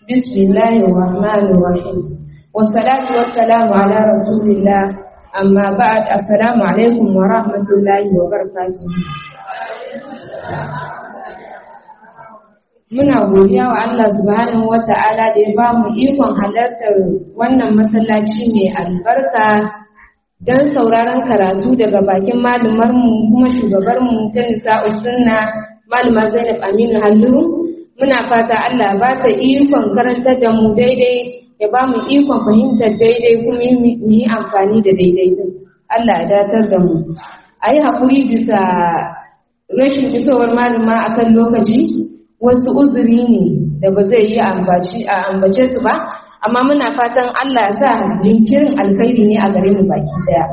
بسم الله الرحمن الرحيم والصلاة والسلام على رسول الله أما بعد السلام عليكم ورحمة الله وبركاته Muna godiya wa Allah subhanahu wa ta'ala da ya ba mu ikon halartar wannan masallaci mai albarka don sauraron karatu daga bakin malumarmu kuma shugabarmu ta nisa'u sunna malama Zainab Aminu Hallu muna fata Allah ba ta ikon karantar da mu daidai ya ba mu ikon fahimtar daidai kuma mu yi amfani da daidai din Allah ya datar da mu a yi haƙuri bisa rashin isowar malama akan lokaci wasu uzuri ne da ba zai yi ambaci a ambace su ba amma muna fatan Allah ya sa jinkirin alkhairi ne a gare mu baki daya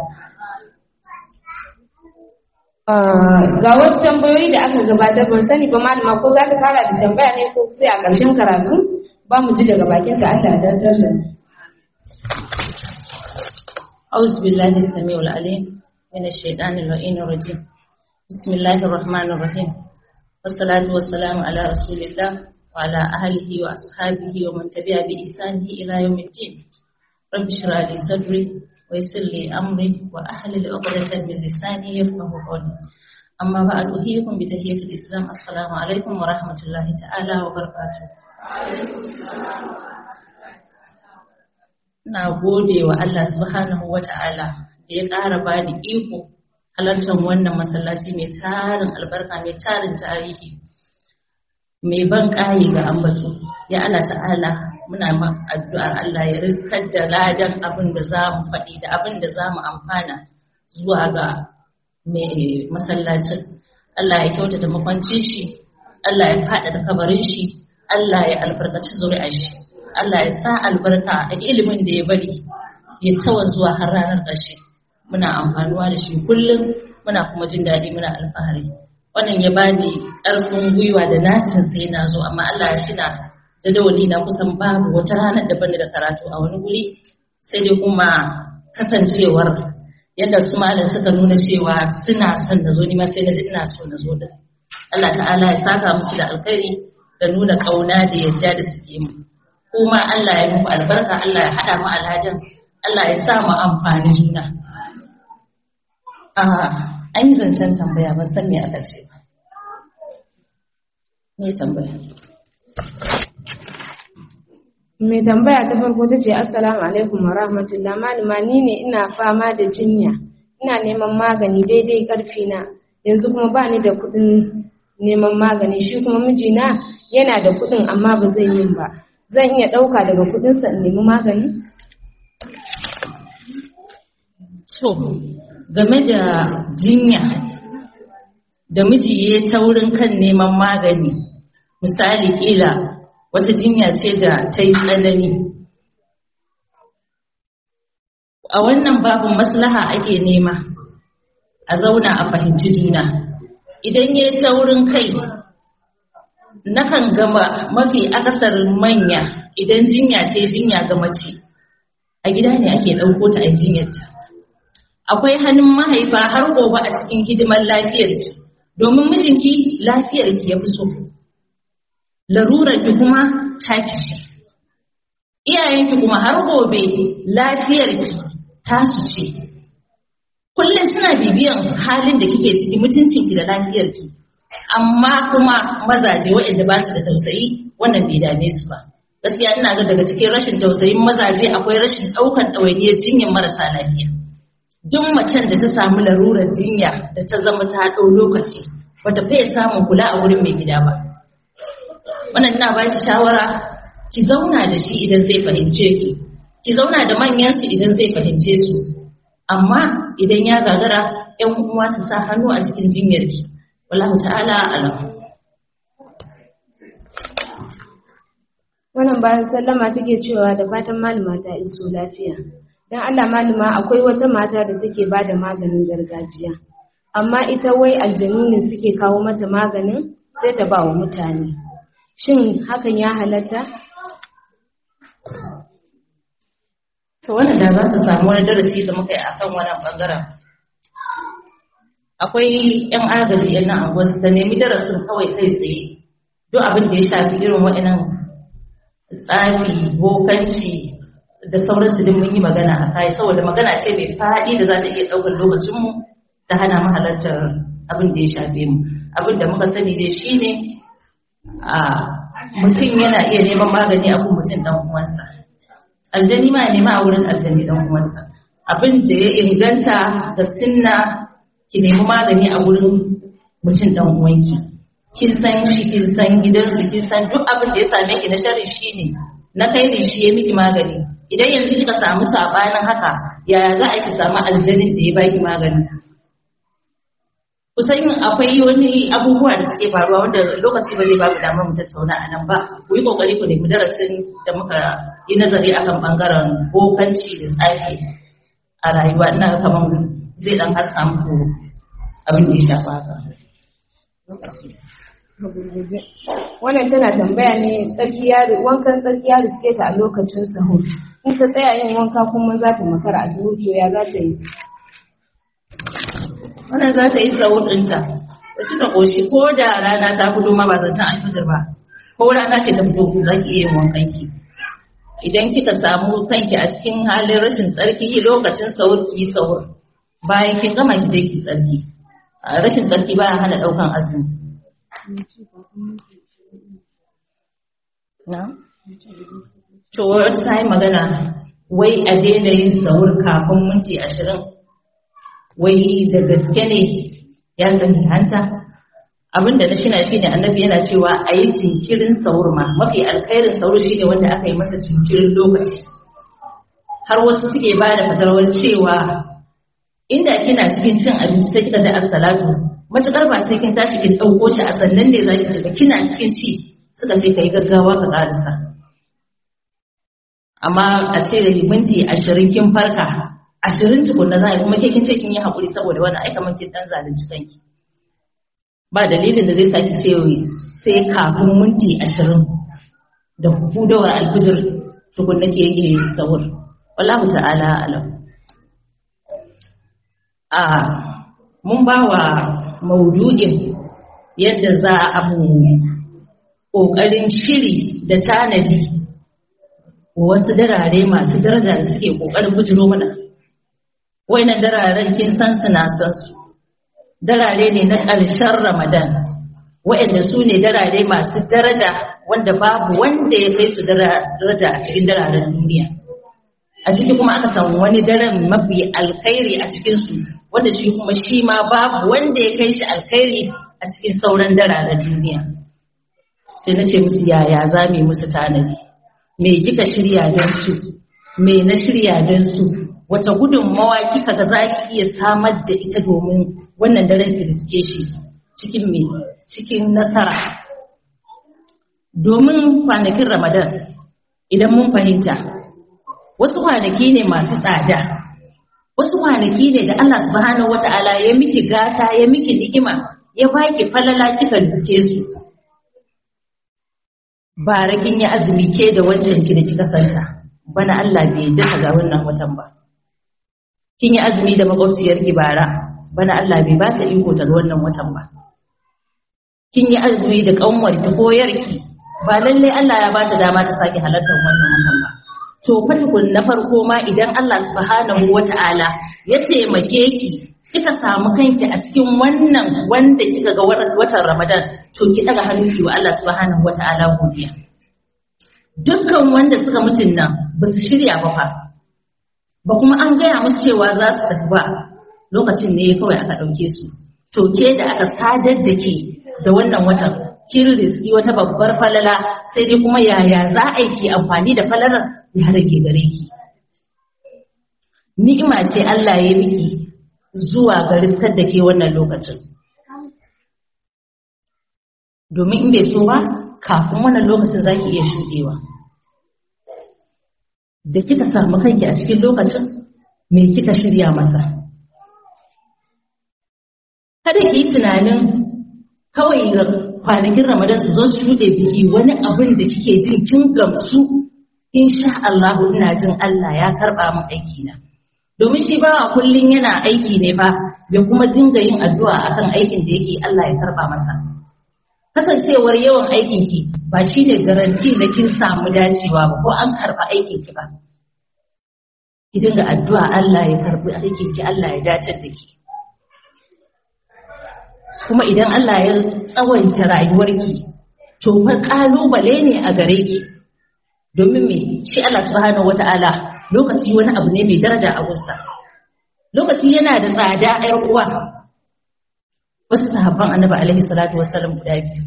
ga wasu tambayoyi da aka gabatar ban sani ba malama ko za ta fara da tambaya ne ko sai a ƙarshen karatu ba mu ji daga bakin ka Allah da zarra أعوذ بالله السميع العليم من الشيطان اللعين الرجيم بسم الله الرحمن الرحيم والصلاة والسلام على رسول الله وعلى أهله وأصحابه ومن تبع بإحسانه إلى يوم الدين رب اشرح لي صدري ويسر لي أمري وأحلل عقدة من لساني يفقه قولي أما بعد أحييكم بتحية الإسلام السلام عليكم ورحمة الله تعالى وبركاته Na gode wa Allah subhanahu wa ta'ala da ya ƙara ba ni iko halartar wannan masallaci mai tarin albarka mai tarin tarihi mai ban ƙayi ga ambato ya Allah ta'ala muna addu'ar Allah ya riskar da ladan abin da za mu faɗi da abin da za mu amfana zuwa ga mai masallacin Allah ya kyautata makwancin shi Allah ya faɗa da kabarin shi Allah ya albarkaci zuri'ar shi Allah ya sa albarka a ilimin da ya bari ya tawa zuwa har ranar ƙarshe muna amfanuwa da shi kullum muna kuma jin daɗi muna alfahari wannan ya bani ƙarfin gwiwa da nacin sai na zo amma Allah ya shina jadawali na kusan babu wata ranar da bani da karatu a wani guri sai dai kuma kasancewar yadda su malam suka nuna cewa suna son na zo ni ma sai na ji ina so na zo da Allah ta'ala ya saka musu da alkhairi da nuna ƙauna da yarda da suke mu kuma Allah ya muku albarka Allah ya haɗa mu alhajan Allah ya sa mu amfani juna an yi zancen tambaya ban san me aka ce ba me tambaya mai tambaya ta farko ta ce assalamu alaikum wa rahmatullah malama ni ne ina fama da jinya ina neman magani daidai karfi na yanzu kuma ba ni da kuɗin neman magani shi kuma mijina yana da kuɗin amma ba zai yin ba zan iya ɗauka daga kuɗinsa in nemi magani to game da jinya da miji ya taurin kan neman magani misali kila wata jinya ce da ta yi tsanani a wannan babin maslaha ake nema a zauna a fahimci juna idan ya taurin kai nakan gama mafi akasarin manya idan jinya ce jinya ga mace a gida ne ake ɗauko ta a jinyarta akwai hannun mahaifa har gobe a cikin hidimar lafiyarki domin mijinki lafiyarki ya fi so larurarki kuma taki ce iyayenki kuma har gobe lafiyarki tasu ce kullum suna bibiyan halin da kike ciki mutuncinki da lafiyarki amma kuma mazaje waɗanda ba su da tausayi wannan bai dame su ba gaskiya ina ga daga cikin rashin tausayin mazaje akwai rashin ɗaukar ɗawainiyar jinyar marasa lafiya duk macen da ta samu larurar jinya da ta zama ta ɗau lokaci bata fiye samun kula a wurin mai gida ba wannan ina baki shawara ki zauna da shi idan zai fahimce ki ki zauna da manyan su idan zai fahimce su amma idan ya gagara ƴan uwa su sa hannu a cikin jinyar ki wallahu ta'ala alam wannan bayan sallama take cewa da fatan malama ta iso lafiya dan Allah malama akwai wata mata da take bada maganin gargajiya amma ita wai aljanu ne suke kawo mata maganin sai ta ba wa mutane shin hakan ya halatta to wannan da za ta samu wani darasi da muka yi akan wannan bangaren akwai yan agaji yan nan anguwa ta nemi darasin kawai kai tsaye duk abin da ya shafi irin waɗannan tsafi bokanci da sauransu din mun yi magana a kai saboda magana ce mai faɗi da za ta iya ɗaukar lokacinmu ta hana mu halartar abin da ya shafe mu abin da muka sani dai shine a mutum yana iya neman magani a kun mutum dan uwansa aljani ma ya nema a wurin aljani dan uwansa abin da ya inganta da sunna ki nemi magani a wurin mutum dan uwanki kin san shi kin san gidansu kin san duk abin da ya same ki na sharri shine na kai ne shi ya miki magani idan yanzu kika samu sabanin haka yaya za a ki samu aljanin da ya baki magani kusan akwai wani abubuwa da suke faruwa wanda lokaci ba zai babu damar mu tattauna a nan ba ku yi kokari ku nemi darasin da muka yi nazari akan bangaren bokanci da tsafi a rayuwa ina kamar zai dan haska muku abin da ya shafa haka wannan tana tambaya ne tsakiya wankan tsakiya da suke ta a lokacin sahur in ta tsaya yin wanka kuma za ta makara a zuwa to ya za ta yi wannan za ta yi sahur ɗinta da suka ƙoshi ko da rana ta fito ma ba zancen alfitar ba ko rana ce ta fito za ki iya yin wankan ki idan kika samu kanki a cikin halin rashin tsarki lokacin sahur ki yi sahur bayan kin gama ki je ki tsarki rashin tsarki baya hana ɗaukan azumi na? To wata ta yi magana wai a daina yin sahur kafin minti ashirin wai da gaske ne ya sani hanta abinda na shina shine annabi yana cewa a yi jinkirin sahur ma mafi alkhairin sahur shine wanda aka yi masa jinkirin lokaci har wasu suke ba da fatarwar cewa inda kina cikin cin abinci sai kika ji assalatu matukar ba sai kin tashi kin ɗauko shi a sannan ne za ki ci ba kina cikin ci suka ce ka yi gaggawa ka ƙarisa amma a ce da minti ashirin kin farka ashirin tukunna za a kuma ke kin ce kin yi haƙuri saboda wani aika man kin ɗan zalunci kanki ba dalilin da zai saki ce sai kafin minti ashirin da hudawar alfijir tukunna ke yake sahur wallahu ta'ala alam a mun ba wa maudu'in yadda za a abu ƙoƙarin shiri da tanadi wasu darare masu daraja da suke ƙoƙarin bujiro mana wainan dararen kin san su na san su darare ne na ƙarshen ramadan wa'anda su ne darare masu daraja wanda babu wanda ya kai su daraja a cikin dararen duniya a ciki kuma aka samu wani daren mafi alkhairi a cikinsu wanda shi kuma shi ma babu wanda ya kai shi alkhairi a cikin sauran dararen duniya sai na ce musu yaya za mu yi musu tanadi me kika shirya don su me na shirya don su wace gudunmawa kika ga za ki iya samar da ita domin wannan daren ki riske shi cikin me cikin nasara domin kwanakin ramadan idan mun fahimta wasu kwanaki ne masu tsada wasu kwanaki ne da Allah subhanahu wata'ala ya miki gata ya miki ni'ima ya baki falala kika riske su bara kin yi azumi ke da wancan ki da kika santa bana Allah bai duka ga wannan watan ba kin yi azumi da makwabciyar ki bara bana Allah bai ba ta iko ta ga wannan watan ba kin yi azumi da kanwar ki ko yarki ba lalle Allah ya ba ta dama ta sake halartar wannan watan ba to fa tukun na farko ma idan Allah subhanahu wata'ala ya taimake ki kika samu kanki a cikin wannan wanda kika ga watan Ramadan to ki daga hannu ki wa Allah subhanahu wata'ala godiya dukkan wanda suka mutun nan ba su shirya ba fa ba kuma an gaya musu cewa za su tafi ba lokacin ne kawai aka ɗauke su to ke da aka sadar da ke da wannan watan kin riski wata babbar falala sai dai kuma yaya za a yi amfani da falalar ya rage gare ki ni'ima ce Allah ya miki zuwa ga riskar da ke wannan lokacin domin in bai so ba kafin wannan lokacin zaki iya shuɗewa da kika samu kanki a cikin lokacin me kika shirya masa kada ki yi tunanin kawai kwanakin ramadan su zo su shuɗe biki wani abin da kike jin kin gamsu insha Allah ina jin Allah ya karɓa min aiki na domin shi bawa kullun yana aiki ne fa ya kuma dinga yin addu'a akan aikin da yake Allah ya karɓa masa kasancewar yawan aikin ki ba shi ne garanti na kin samu dacewa ba ko an karɓi aikin ki ba ki dinga addu'a Allah ya karɓi aikin ki Allah ya dace da ki kuma idan Allah ya tsawaita rayuwarki to fa kalubale ne a gare ki domin me shi Allah subhanahu wata'ala lokaci wani abu ne mai daraja a gusta lokaci yana da tsada ƴar uwa wasu sahabban annabi alaihi salatu wassalam guda biyu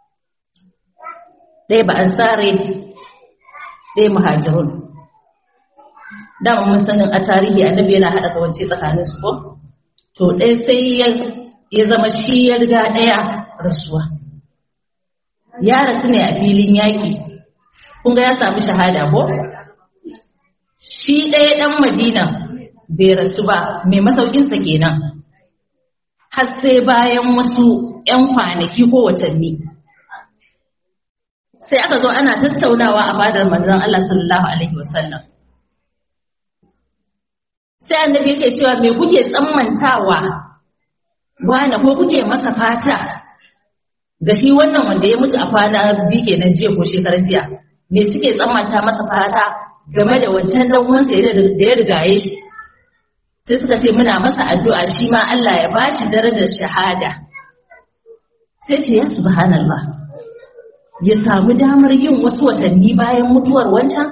ɗaya ba ansare ɗaya muhajirun dama mun sanin a tarihi annabi yana haɗa kawance tsakanin su ko to ɗaya sai ya zama shi ya riga ɗaya rasuwa ya rasu ne a filin yaƙi kun ga ya samu shahada ko shi ɗaya ɗan madina bai rasu ba mai masaukinsa kenan har sai bayan wasu ‘yan kwanaki ko watanni sai aka zo ana tattaunawa a fadar manzon Allah sallallahu alaihi wasallam sai annabi yake cewa me kuke tsammantawa wani ko kuke masa fata ga shi wannan wanda ya mutu a kwana biyu kenan jiya ko shekaran jiya me suke tsammanta masa fata game da wancan dan uwansa da ya rigaye shi sai suka ce muna masa addu'a shi ma Allah ya bashi darajar shahada sai ce ya subhanallah ya samu damar yin wasu watanni bayan mutuwar wancan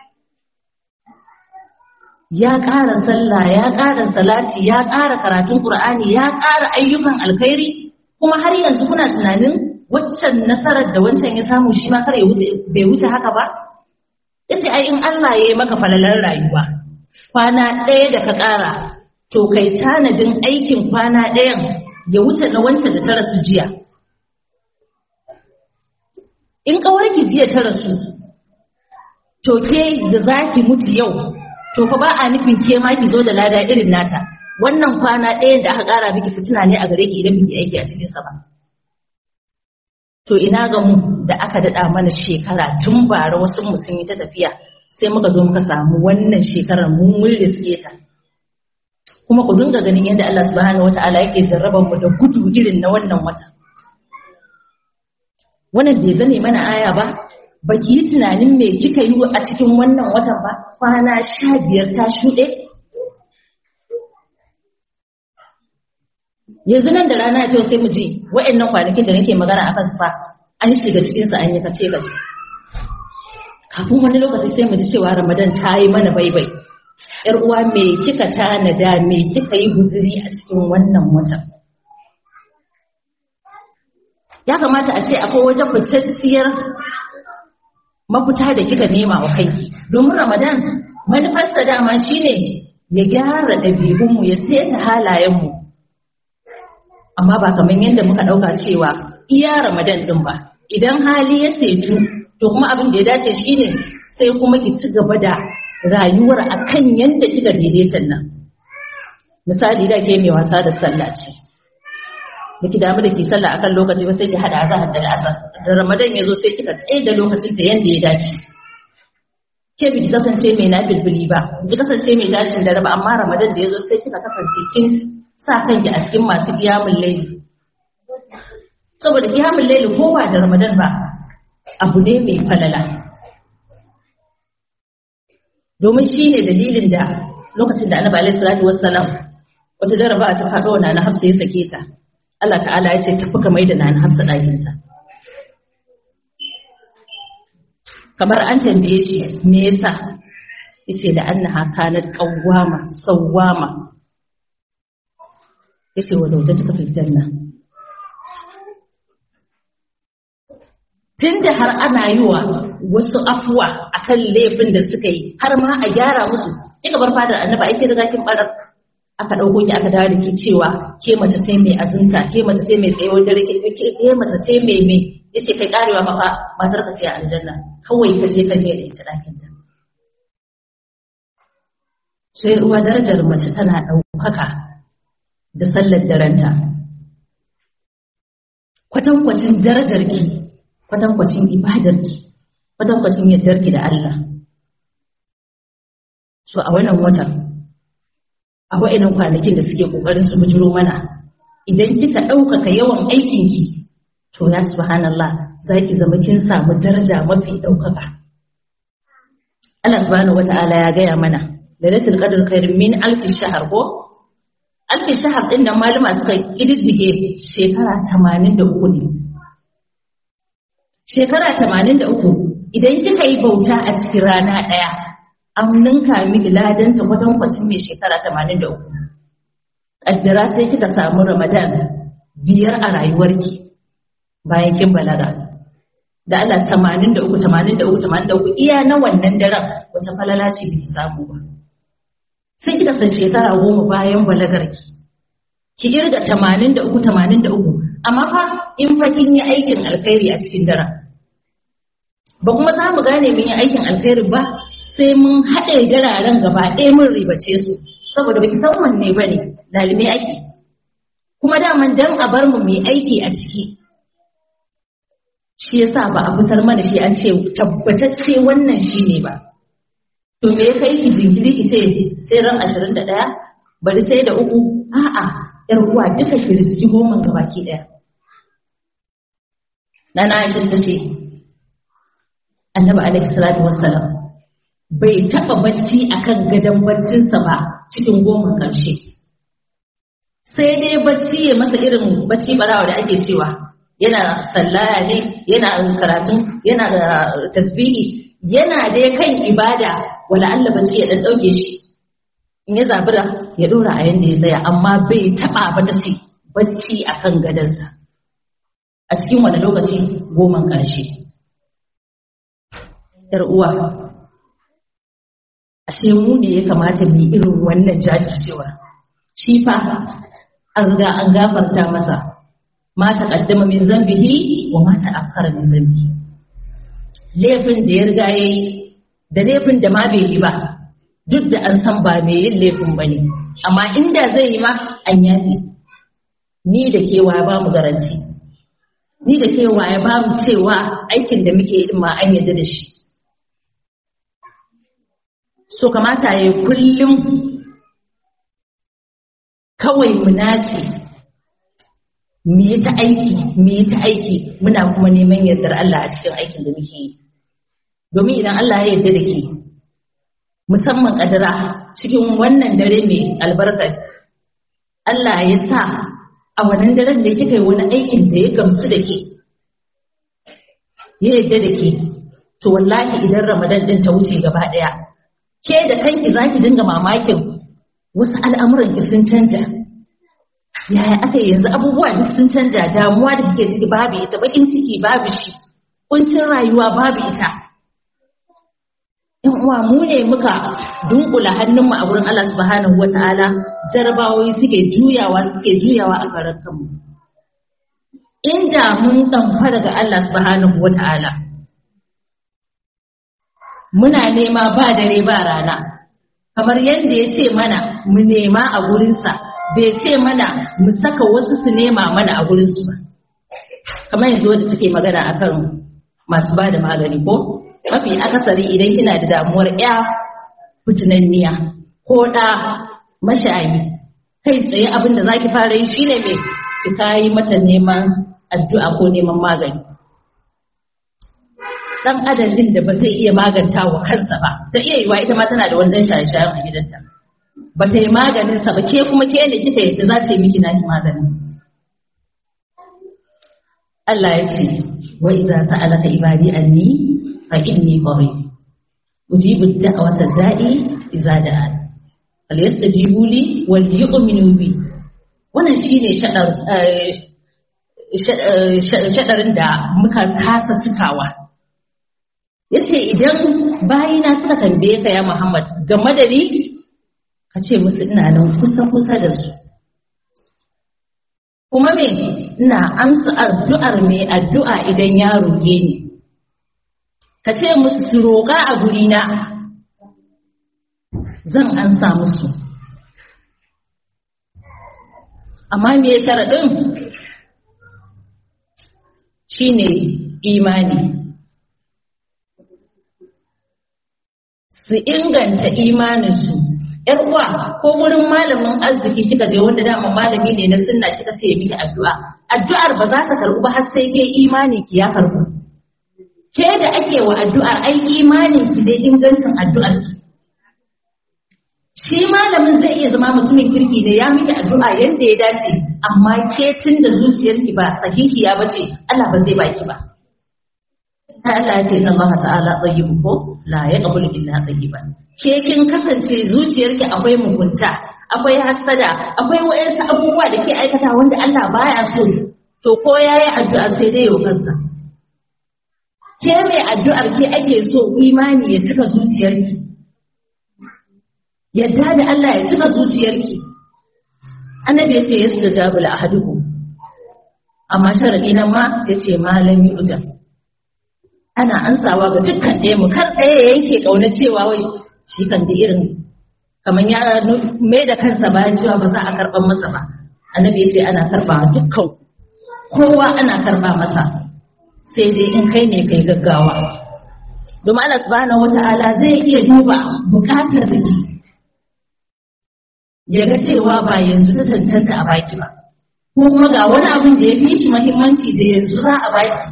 ya ƙara sallah ya ƙara salati ya ƙara karatun ƙur'ani ya ƙara ayyukan alkhairi kuma har yanzu kuna tunanin waccan nasarar da wancan ya samu shi ma kar ya wuce bai wuce haka ba yace ai in Allah ya yi maka falalar rayuwa kwana ɗaya da ka ƙara to kai tanadin aikin kwana ɗayan ya wuce na wancan da ta rasu jiya in ƙawarki jiya ta rasu to ke da za ki mutu yau to fa ba a nufin ke ma ki zo da lada irin nata wannan kwana ɗayan da aka ƙara miki fitina ne a gare ki idan miki aiki a cikin sa ba to ina ga mu da aka daɗa mana shekara tun bara wasu mu sun yi ta tafiya sai muka zo muka samu wannan shekarar mun mun riske ta kuma ku dinga ganin yadda Allah subhanahu wataala yake jarraban mu da gudu irin na wannan wata wannan bai zane mana aya ba ba ki yi tunanin me kika yi a cikin wannan watan ba kwana sha biyar ta shuɗe yanzu nan da rana ce sai mu ji wa'annan kwanakin da nake magana a kansu fa an shiga cikin su an yi kace kace kafin wani lokaci sai mu ji cewa ramadan ta yi mana baibai yar uwa me kika tanada me kika yi guzuri a cikin wannan watan ya kamata a ce akwai wata fitacciyar mafita da kika nema wa kanki domin ramadan manufarsa dama shine ya gyara ɗabi'unmu ya seta halayenmu amma ba kamar yadda muka ɗauka cewa iya ramadan ɗin ba idan hali ya setu to kuma abin da ya dace shine sai kuma ki ci gaba da rayuwar akan yadda kika daidaita nan misali da ke mai wasa da sallah ce baki damu da ki sallah akan lokaci ba sai ki hada azhar da asar da ramadan ya zo sai kika tsaye da lokacin ta yanda ya dace ke biki kasance mai nafilfili ba biki kasance mai dashin da raba amma ramadan da ya zo sai kika kasance kin sa kanki a cikin masu qiyamul layli saboda qiyamul layli ko ba da ramadan ba abu ne mai falala domin shine dalilin da lokacin da annabi alaihi salatu wassalam wata jaraba ta faɗo na hafsa ya sake ta Allah ta'ala ya ce tafi ka mai da na hafsa ɗakinta. Kamar an tambaye shi me yasa yace da annaha kanat qawwama sawwama yace wa zawjatuka fil janna tunda har ana yi wa wasu afuwa akan laifin da suka yi har ma a gyara musu kika bar fadar annaba ake riga kin barar aka ɗauko ki aka dawo da ki cewa ke mace ce mai azunta ke mace ce mai tsayuwar dare ke ke mace ce mai mai yace kai karewa ma fa matar ka ce a aljanna kawai ka je ka ne da ita ɗakin ta sai uwa darajar mace tana ɗaukaka da sallar darenta kwatankwacin darajar ki kwatankwacin ibadar ki kwatankwacin yardar ki da Allah so a wannan watan a wa'inan kwanakin da suke ƙoƙarin su bujiro mana idan kika ɗaukaka yawan aikinki to ya subhanallah za ki zama kin samu daraja mafi ɗaukaka Allah subhanahu wata'ala ya gaya mana lailatul qadr khairun min alfi shahr ko alfi shahr din nan malama suka kididdige shekara 83 ne shekara 83 idan kika yi bauta a cikin rana ɗaya an ninka miki ladan ta kwatankwacin mai shekara 83 kaddara sai kika samu ramadan biyar a rayuwarki bayan kin balaga da Allah 83 83 83 iya na wannan daren wata falala ce biki samu ba sai kika san shekara goma bayan balagarki ki irga 83 83 amma fa in fa kin yi aikin alkhairi a cikin daren ba kuma za mu gane mun yi aikin alkhairi ba sai mun haɗe gararen gaba ɗaya mun ribace su saboda baki san wanne ba ne lalime ake kuma daman dan a bar mu mai aiki a ciki shi yasa ba a fitar mana shi an ce tabbatacce wannan shi ne ba to me ya kai ki jinkiri ki ce sai ran 21 bari sai da uku a'a yar uwa duka ki riski goma ga baki daya nana Aisha ta ce Annabi alaihi salatu wassalam bai taba bacci akan gadon baccinsa ba cikin goma karshe sai dai bacci ya masa irin bacci barawa da ake cewa yana sallaya ne yana karatu yana da tasbihi yana dai kan ibada wala Allah bacci ya dan dauke shi in ya zabura ya dora a yanda ya tsaya amma bai taba ba ta ce bacci akan gadansa a cikin wani lokaci goman karshe yar uwa ashe mu ne ya kamata mu yi irin wannan jajircewa shi fa an riga an gafarta masa ma taqaddama min zambihi wa ma ta'akkara min zambihi laifin da ya riga yayi da laifin da ma bai yi ba duk da an san ba mai yin laifin bane amma inda zai yi ma an yafi ni da kewa ba mu garanti ni da kewa ya ba mu cewa aikin da muke yi ma an yarda da shi so kamata ya kullum kawai mu nace mu yi ta aiki mu yi ta aiki muna kuma neman yardar Allah a cikin aikin da muke yi domin idan Allah ya yarda da ke musamman kadara cikin wannan dare mai albarka Allah ya sa a wannan daren da kika yi wani aikin da ya gamsu da ke ya yarda da ke to wallahi idan Ramadan din ta wuce gaba daya ke da kanki zaki dinga mamakin wasu al'amuran ki sun canja yaya aka yanzu abubuwa duk sun canja damuwa da kike ciki babu ita bakin ciki babu shi kuncin rayuwa babu ita yan uwa mu ne muka dunkula hannunmu a wurin Allah subhanahu wataala jarabawoyi suke juyawa suke juyawa a karar kanmu inda mun ɗamfara ga Allah subhanahu wataala muna nema ba dare ba rana kamar yadda ya ce mana mu nema a gurinsa bai ce mana mu saka wasu su nema mana a gurinsu ba kamar yanzu wadda take magana akan masu ba da magani ko mafi akasari idan kina da damuwar ya fitinanniya ko ɗa mashayi kai tsaye abin da za ki fara yi shine mai ki kayi mata neman addu'a ko neman magani dan adam din da ba zai iya maganta wa kansa ba ta iya yiwa ita ma tana da wani dan shaye-shayen a gidanta ba ta yi maganin sa ba ke kuma ke ne kika yadda za ta yi miki naki magani Allah ya ce wa idza sa'alaka ibadi anni fa inni qarib ujibu da'wata da'i idza da'an fal yastajibu li wal yu'minu bi wannan shine shadar shadarin da muka kasa cikawa yace idan bayina suka tambaye ka ya Muhammad game da ni ka ce musu ina nan kusa kusa da su kuma me ina amsa addu'ar mai addu'a idan ya roƙe ni ka ce musu su roƙa a gurina zan ansa musu amma me sharaɗin shine imani su inganta imaninsu ‘yar uwa ko wurin malamin arziki kika je wanda dama malami ne na sunna kika ce ya miki addu'a addu'ar ba za ta karɓu ba har sai ke imani ki ya karɓu ke da ake wa addu'ar ai imanin ki dai ingancin addu'ar ki shi malamin zai iya zama mutumin kirki ne ya miki addu'a yadda ya dace amma ke tun da zuciyarki ba sahihiya ba ce Allah ba zai baki ba Allah ya ce inna Allah ta'ala tayyibu ko la yaqbalu illa tayyiban ke kin kasance zuciyarki akwai mugunta akwai hasada akwai wayansu abubuwa da ke aikata wanda Allah baya so to ko yayi addu'a sai dai yau kansa ke mai addu'ar ke ake so imani ya cika zuciyarki yadda da Allah ya cika zuciyarki annabi yace yastajabu la ahadukum amma sharadi nan ma yace malami ujan ana ansawa ga dukkan ɗaya mu kar ɗaya ya yanke ƙauna cewa wai shi kan da irin kamar ya mai da kansa bayan cewa ba za a karɓar masa ba annabi ya ce ana karɓa dukkan kowa ana karɓa masa sai dai in kai ne kai gaggawa domin Allah subhanahu wata'ala zai iya duba buƙatar da ke ya ga cewa ba yanzu ta cancanta a baki ba ko kuma ga wani abin da ya fi shi muhimmanci da yanzu za a baki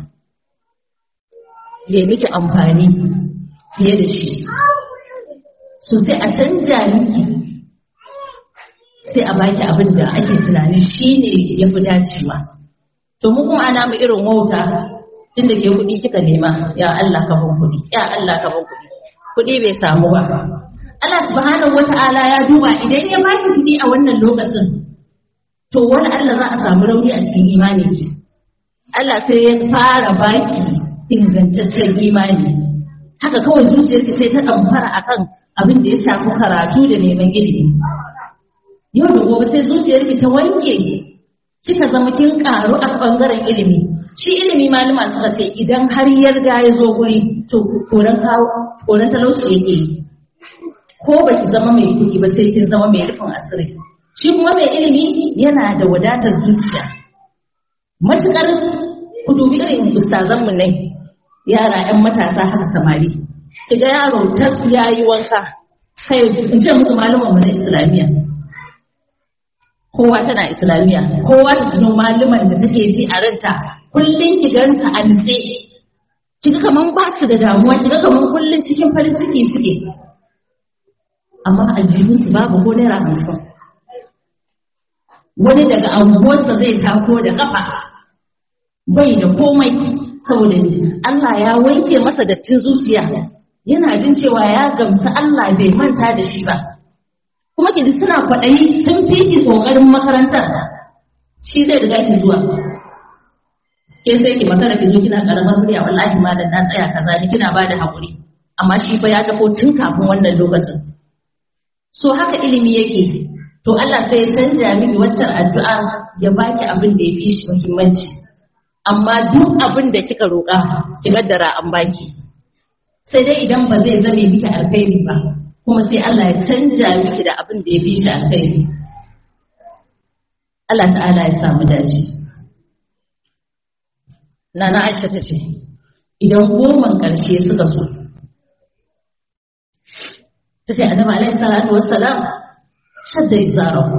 ya miki amfani fiye da shi so sai a canja miki sai a baki abin da ake tunani shi ne ya fi dacewa to mu kuma ana mu irin wauta inda ke kuɗi kika nema ya Allah ka ban kuɗi ya Allah ka ban kuɗi kuɗi bai samu ba Allah subhanahu wata'ala ya duba idan ya baki kuɗi a wannan lokacin to wani Allah za a samu rauni a cikin imani ki Allah sai ya fara baki ingantaccen imani haka kawai zuciyarki sai ta ɗamfara akan abin da ya shafi karatu da neman ilimi yau da gobe sai zuciyarki ta wanke kika zama kin karu a bangaren ilimi shi ilimi malama suka ce idan har yarda ya zo guri to koran koran talauci yake yi ko baki zama mai kuɗi ba sai kin zama mai rufin asiri shi kuma mai ilimi yana da wadatar zuciya matukar ku dubi irin ustazanmu ne yara 'yan matasa haka samari kiga yaro tas ya yi wanka kai in ce musu malaman mu na islamiyya kowa tana islamiyya kowa ta tuno malaman da take ji a ranta kullun ki ganta a nutse kiga kaman ba su da damuwa kiga kaman kullun cikin farin ciki suke amma aljihun su babu ko naira hamsin wani daga anguwarsa zai tako da kafa bai da komai saboda Allah ya wanke masa dattin zuciya yana jin cewa ya gamsu Allah bai manta da shi ba kuma ki suna kwaɗayi sun fi ki ƙoƙarin makarantar shi zai riga ki zuwa ke sai ki makara ki zo kina karamar murya wallahi malam na tsaya kaza ni kina bada hakuri amma shi fa ya tafo tun kafin wannan lokacin so haka ilimi yake to Allah sai ya canja miki waccan addu'a ya baki abin da ya fi shi muhimmanci amma duk abin da kika roƙa ki gaddara an baki sai dai idan ba zai zame miki alkhairi ba kuma sai Allah ya canja miki da abin da ya fi shi alkhairi Allah ta'ala ya samu dace Nana Aisha ta ce idan goman ƙarshe suka so ta ce annabi alaihi salatu wassalam shadda izarahu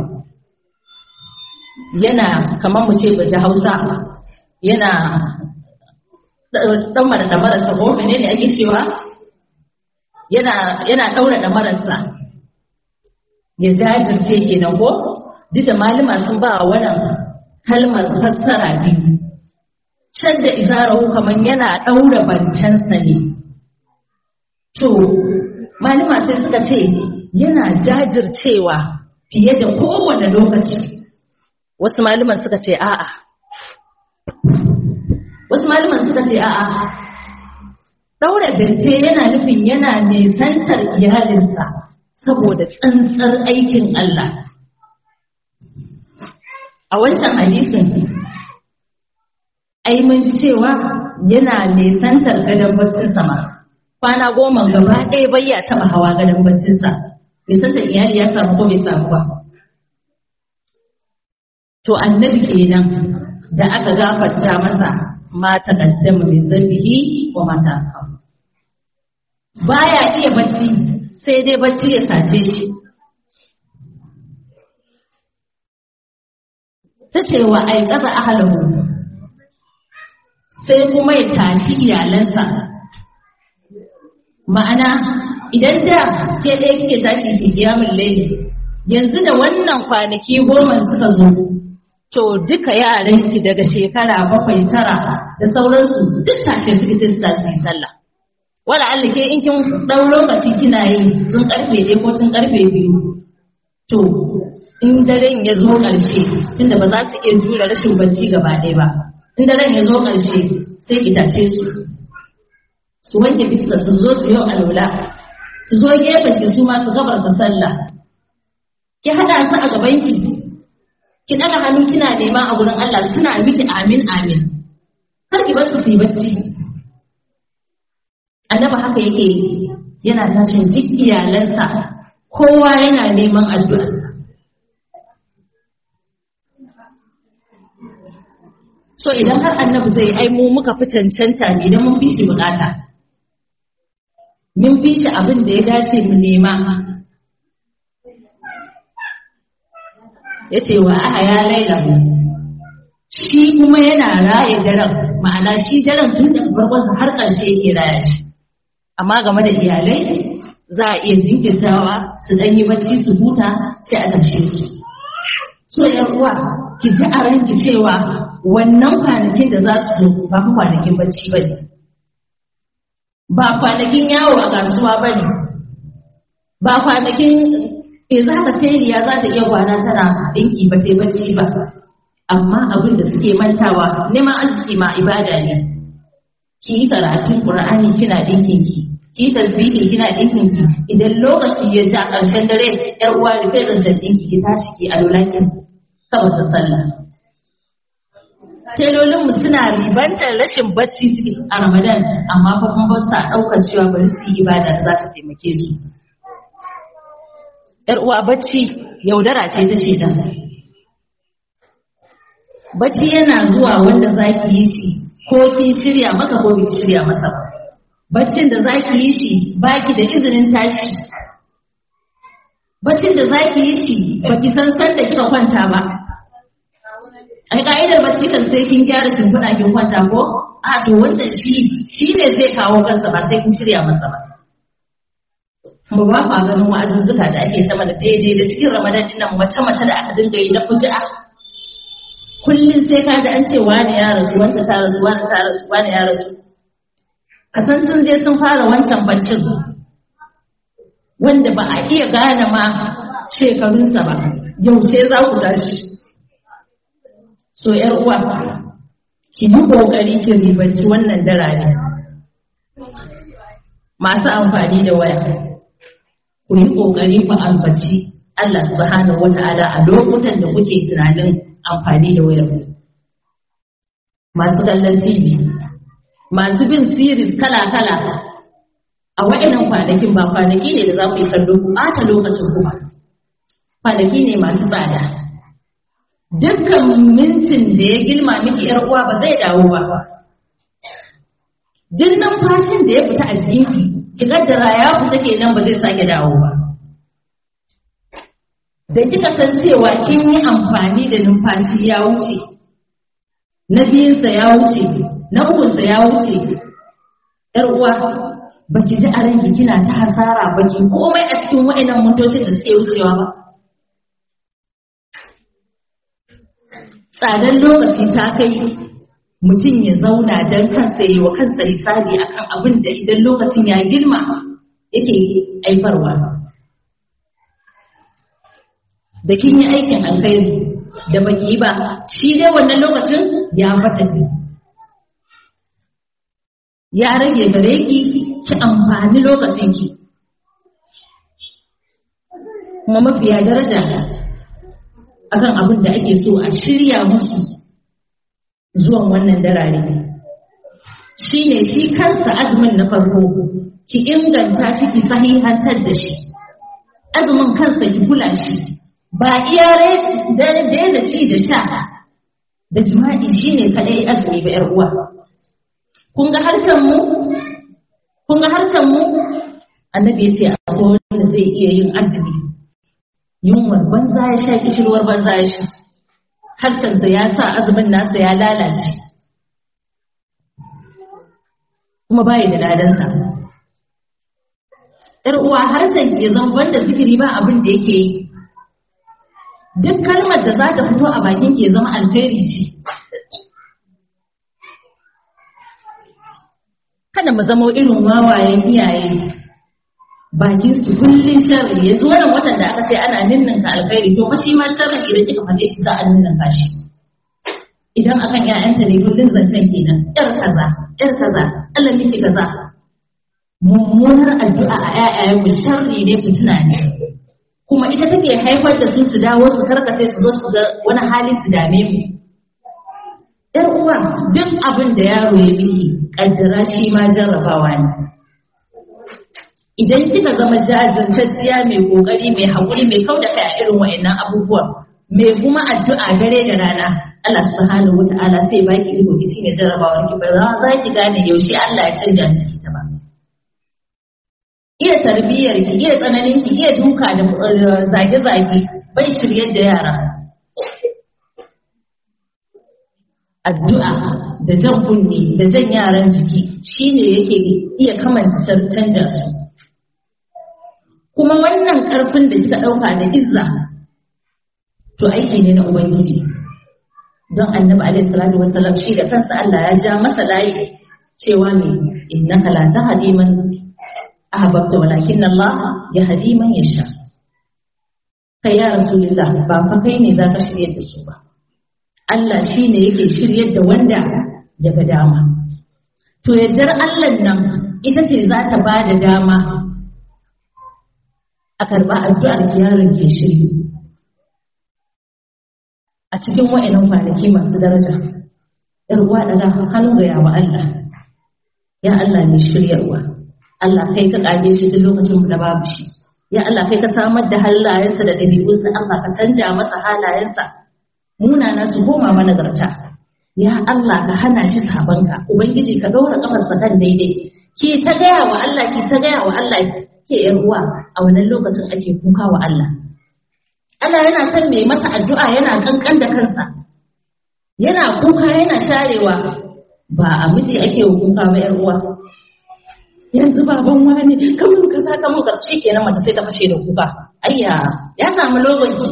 yana kamar mu ce da Hausa yana dan mara da marasa ko menene ake cewa yana yana daura da marasa ya jajirce kenan ko duk da malama sun ba wannan kalmar fassara biyu can da izarahu kamar yana daura bancansa ne to malama sai suka ce yana jajircewa fiye da kowane lokaci wasu malaman suka ce a'a wasu malaman suka ce a'a daura bente yana nufin yana nisantar iyalinsa saboda tsantsar aikin Allah a wancan hadisin ai mun ji cewa yana nisantar gadon baccinsa ma kwana goma gaba ɗaya bai ya taɓa hawa gadon baccinsa nisantar iyali ya samu ko bai samu ba to annabi kenan da aka gafarta masa ma taqaddama min zambihi wa ma ta'akhkhara baya iya bacci sai dai bacci ya sace shi ta ce wa aikata ahalahu sai kuma ya tashi iyalansa ma'ana idan da ke ɗaya kike tashi ki kiyamun laili yanzu da wannan kwanaki goma suka zo to duka yaran ki daga shekara bakwai tara da sauransu duk tashe suke ce su tashi yi sallah wala Allah ke in kin ɗau lokaci kina yi tun karfe ɗaya ko tun karfe biyu to in daren ya zo ƙarshe tunda ba za su iya jure rashin bacci gaba ɗaya ba in daren ya zo ƙarshe sai ki tashe su su wanke fiska su zo su yau alwala su zo gefen ki su ma su gabar ta sallah ki hada su a gaban ki ki daga hannu kina nema a gurin Allah suna miki amin amin har ki bar su su yi bacci annabi haka yake yana tashin duk iyalansa kowa yana neman addu'a so idan har annabi zai ai mu muka fi cancanta ne idan mun fi shi bukata mun fi shi abin da ya dace mu nema ya ce wa aha ya laila shi kuma yana raye daren ma'ana shi daren tun da farkonsa har ƙarshe yake raya shi amma game da iyalai za a iya jinkirtawa su ɗan yi bacci su huta sai a tashe su so yan uwa ki ji a ranki cewa wannan kwanakin da za su zo ba kwanakin bacci ba ne ba kwanakin yawo a kasuwa ba ne ba kwanakin e za ka teliya za ta iya kwana tana ɗinki ba ta bacci ba amma abin da suke mantawa neman arziki ma ibada ne ki yi karatun ƙur'ani kina ɗinkin ki ki yi tasbihi kina ɗinkin ki idan lokaci ya ja ƙarshen dare yar uwa rufe zancen ɗinki ki tashi ki a lolakin saboda sallah telolinmu suna ribantar rashin bacci a ramadan amma fa kuma ba sa ɗaukar cewa bari su yi ibada da za ta taimake su yar uwa bacci yaudara ce ta shaidan bacci yana zuwa wanda za ki yi shi ko kin shirya masa ko kin shirya masa baccin da za ki yi shi baki da izinin tashi baccin da za ki yi shi baki san san da kika kwanta ba ai ka'idar bacci kan sai kin gyara shimfiɗa kin kwanta ko a to wancan shi shi ne zai kawo kansa ba sai kin shirya masa ba mu ba ma ganin wa'azuzzuka da ake ta mana daidai da cikin ramadan din nan mace mace da aka dinga yi na fuji'a kullum sai ka ji an ce wani ya rasu wanta ta rasu wani ta rasu wani ya rasu ka san sun je sun fara wancan baccin wanda ba a iya gane ma shekarunsa ba yaushe za ku tashi so yar uwa ki yi kokari ki ribanci wannan darare masu amfani da waya ku yi kokari ku ambaci Allah subhanahu wata'ala a lokutan da kuke tunanin amfani da wayar masu kallon TV masu bin series kala-kala a wa'inan kwanakin ba kwanaki ne da za ku yi kallo ku ɓata lokacin ku ba kwanaki ne masu tsada dukkan mintin da ya girma miki yar uwa ba zai dawo ba duk numfashin da ya fita a jikinki ki kaddara ya fita kenan ba zai sake dawo ba da kika san cewa kin yi amfani da numfashi ya wuce na biyunsa ya wuce na ukunsa ya wuce yar uwa baki ji a ranki kina ta hasara baki komai a cikin wa'annan motocin da suke wucewa ba tsadar lokaci ta kai mutum ya zauna don kansa yi wa kansa hisabi akan abin da idan lokacin ya girma yake aifarwa da kin yi aikin alkhairi da baki yi ba shi dai wannan lokacin ya fata ya rage gare ki ki amfani lokacin ki kuma mafiya daraja akan abin da ake so a shirya musu zuwan wannan darare shi ne shi kansa azumin na farko ki inganta shi ki sahihantar da shi azumin kansa ki kula shi ba iya daina ci da sha da jima'i shi ne kaɗai azumi ba ‘yar uwa kun ga harshen mu kun ga harshen mu annabi ya ce akwai wanda zai iya yin azumi yunwar banza ya sha kishirwar banza ya sha harshensa ya sa azumin nasa ya lalace kuma bayi da ladansa ‘yar uwa harshen ke zan banda zikiri ba abin da yake yi duk kalmar da za ta fito a bakin ke zama alkhairi ce kada mu zama irin wawayen iyaye bakin su kullun sharri yanzu wannan watan da aka ce ana ninninka alkhairi to fa shi ma sharri idan kika faɗe shi za a ninninka shi idan akan ƴaƴanta ne kullun zancen kenan ƴar kaza ƴar kaza Allah miki kaza mummunar addu'a a ƴaƴayen mu sharri ne fitina ne kuma ita take haifar da su su dawo su karkace su zo su ga wani hali su dame mu ƴar uwa duk abin da yaro ya miki kaddara shi ma jarrabawa ne idan kika zama jajirtacciya mai kokari mai haƙuri mai kau da kai a irin wa'annan abubuwan mai kuma addu'a dare da rana Allah subhanahu wata'ala sai baki iko ki shine jarrabawar ki ba za ki gane yaushe Allah ya canja miki ta ba iya tarbiyyar ki iya tsananin ki iya duka da zage zage bai shiryar da yara addu'a da jan kunne da jan yaran jiki shine yake iya kamanta canja su kuma wannan ƙarfin da kika ɗauka da izza to aiki ne na ubangiji don annabi alaihi salatu wassalam shi da kansa Allah ya ja masa layi cewa me innaka la tahdi man ahbabta walakin Allah yahdi man yasha kai ya rasulullah ba fa kai ne zaka shirye da su ba Allah shine yake shiryar da wanda ya ga dama to yaddar Allah nan ita ce za ta ba da dama a karɓa addu'ar ki yaron ke shiri a cikin wa'annan kwanaki masu daraja ‘yar uwa daga hannun ga yawa Allah ya Allah ne shiryarwa Allah kai ka ƙage shi duk lokacin da babu shi ya Allah kai ka samar da halayensa da ɗabi'unsa Allah ka canja masa halayensa munana su koma managarta ya Allah ka hana shi sabanka ubangiji ka ɗaura ƙafarsa kan daidai ki ta gaya wa Allah ki ta gaya wa Allah ke ‘yan uwa a wannan lokacin ake kuka wa Allah. Allah yana son mai masa addu'a yana kankan da kansa, yana kuka yana sharewa ba a miji ake wa kuka ba ‘yan uwa. Yanzu baban wani kamar ka sa kamar ƙarshe kenan mace sai ta fashe da kuka. Ayya, ya samu lobanki.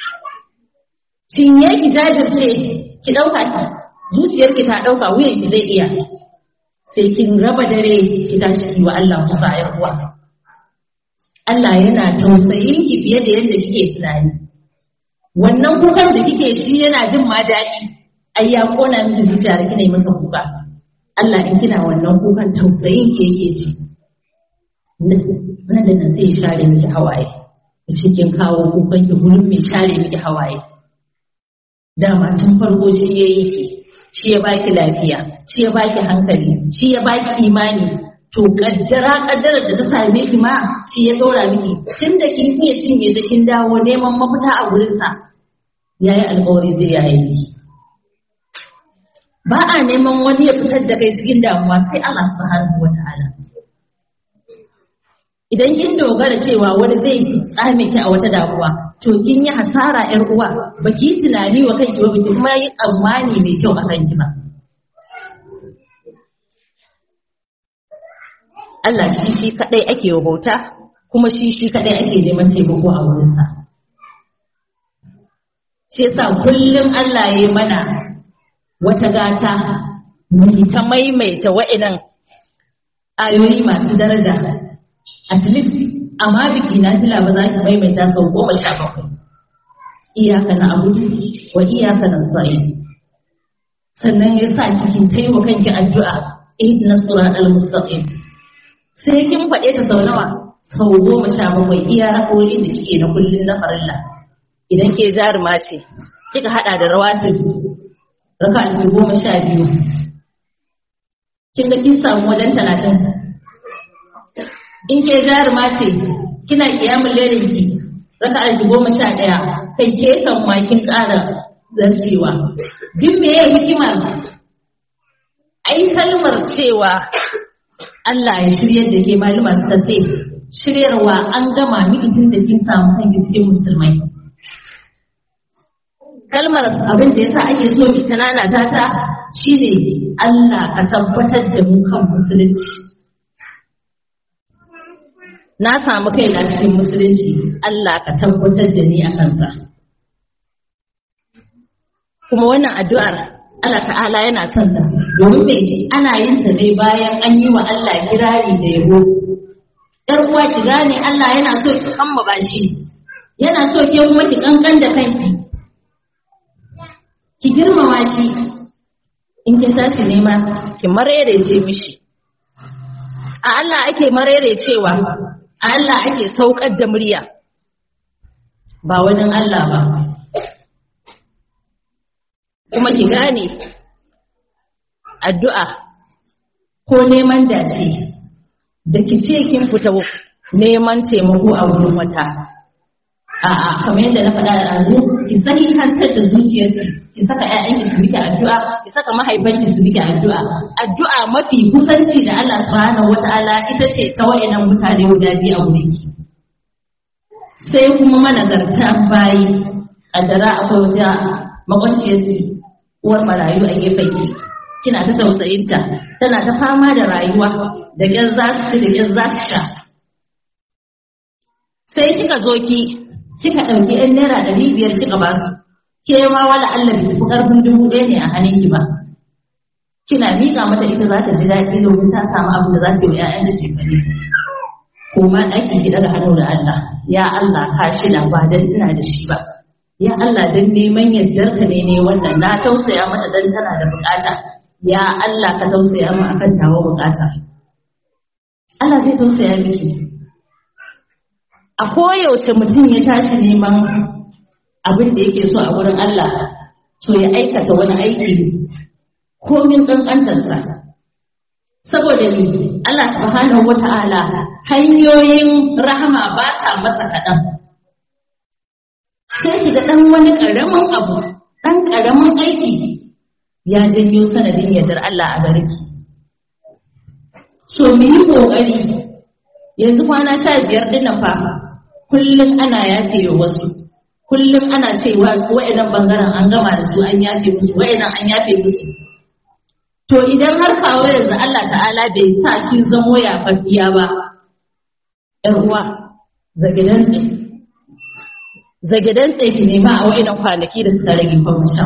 Cinye ki jajirce, ki ɗauka ki, zuciyarki ta ɗauka wuyanki zai iya. Sai kin raba dare ki tashi ki wa Allah kuka ‘yan uwa. Allah yana tausayin ki fiye da yadda kike tunani. Wannan kukan da kike shi yana jin ma daɗi, ai ya kona miki zuciya da kina yi masa kuka. Allah in kina wannan kukan tausayin ki yake ji. Nan da nan sai ya share miki hawaye. Ya ce kin kawo kukan ki gurin mai share miki hawaye. Dama tun farko shi ya yi ki, shi ya baki lafiya, shi ya baki hankali, shi ya baki imani, to kaddara kaddarar da ta same ki ma shi ya dora miki tun da kin iya cinye da kin dawo neman mafita a gurin sa yayi alƙawari zai yaye miki ba a neman wani ya fitar da kai cikin damuwa sai Allah subhanahu wataala idan kin dogara cewa wani zai tsame ki a wata damuwa to kin yi hasara yar uwa baki yi tunani wa kanki ba baki kuma yi tsammani mai kyau a kanki ba Allah shi shi kadai ake bauta kuma shi shi kadai ake neman taimako a wurinsa. Shi yasa kullum Allah ya yi mana wata gata mu ta maimaita wa'inan ayoyi masu daraja. At least amma biki na fila ba za ki maimaita sau goma sha bakwai. Iyaka na abudu wa iyaka na sa'i. Sannan ya sa kikin taimaka kanki addu'a ihdina surat al-mustaqim sai kin faɗe ta sau nawa sau goma sha bakwai iya rakoyi da kike na kullun na farilla idan ke jaruma ce kika haɗa da rawatin raka alfi goma sha biyu kin ga kin samu wajen talatin in ke jaruma ce kina kiyamun lerin ki raka alfi goma sha ɗaya kai ke kan ma kin ƙara zarcewa duk me ya hikima ai kalmar cewa Allah ya shiryar da ke malama suka ce shiryarwa an gama miki tun da kin samu kanki cikin musulmai kalmar abin da yasa ake so ki tanana ta ta shine Allah ka tabbatar da mu kan musulunci na samu kaina cikin musulunci Allah ka tabbatar da ni a kansa kuma wannan addu'ar Allah ta'ala yana son ta domin me ana yin ta ne bayan an yi wa Allah kirari da yabo ‘yar uwa ki gane Allah yana so ki kammaba shi yana so ke kuma ki kankan da kanki ki girmama shi in kin tashi nema ki marerece mishi a Allah ake marerecewa a Allah ake saukar da murya ba wani Allah ba kuma ki gane addu'a ko neman dace da ki ce kin fita neman taimako a wurin wata a'a kamar yadda na faɗa da azu ki sahihantar da zuciyarki ki saka ƴaƴanki su miki addu'a ki saka mahaifanki su miki addu'a addu'a mafi kusanci da Allah subhanahu wata'ala ita ce ta wayannan mutane guda biyu a wurinki sai kuma manazarta bayi kaddara akwai wata makwanciyarki uwar marayu a gefen ki kina ta tausayinta tana ta fama da rayuwa da ƙyar za su ci da ƙyar za su sha sai kika zo ki kika ɗauki ‘yan naira ɗari biyar kika ba su, ke ma wala Allah bai tafi ƙarfin dubu ɗaya ne a hannunki ba. Kina miƙa mata ita za ta ji daɗi domin ta samu abin da za ta yi wa ‘ya'yan da shekaru. Ko ma ɗaki ki daga hannu da Allah, ya Allah ka shida ba dan ina da shi ba. Ya Allah dan neman yardar ka ne ne wannan na tausaya mata dan tana da buƙata. Ya Allah ka tausaya mu akan tawa buƙata. Allah zai tausaya miki. a koyaushe mutum ya tashi neman abin da yake so a wurin Allah to ya aikata wani aiki komin ƙanƙantarsa saboda ni Allah subhanahu wata'ala hanyoyin rahama ba sa masa kaɗan sai ki ga ɗan wani ƙaramin abu ɗan ƙaramin aiki ya janyo sanadin yardar Allah a gare ki so mu yi ƙoƙari yanzu kwana sha biyar dinnan fa kullum ana yafe wa wasu kullum ana cewa wa'annan bangaren an gama da su an yafe musu wa'annan an yafe musu to idan har kawo yanzu Allah ta'ala bai sa kin zamo yafafiya ba ƴan uwa zagidan tsaye zagidan tsaye ki nema a wa'annan kwanaki da suka rage kuma sha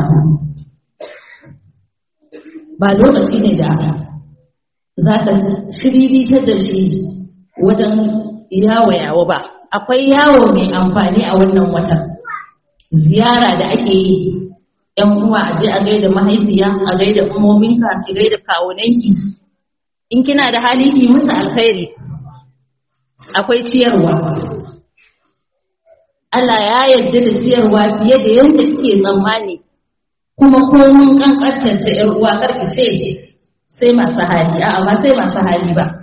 ba lokaci ne da za ka shiriritar da shi wajen yawo yawo ba akwai yawo mai amfani a wannan watan ziyara da ake yi yan uwa a je a gaida mahaifiya a gaida umominka ki gaida kawunanki in kina da hali ki musu alkhairi akwai ciyarwa Allah ya yarda da ciyarwa fiye da yadda kike tsammani kuma komun kankantar ta yar uwa karki ce sai masu hali a'a ba sai masu hali ba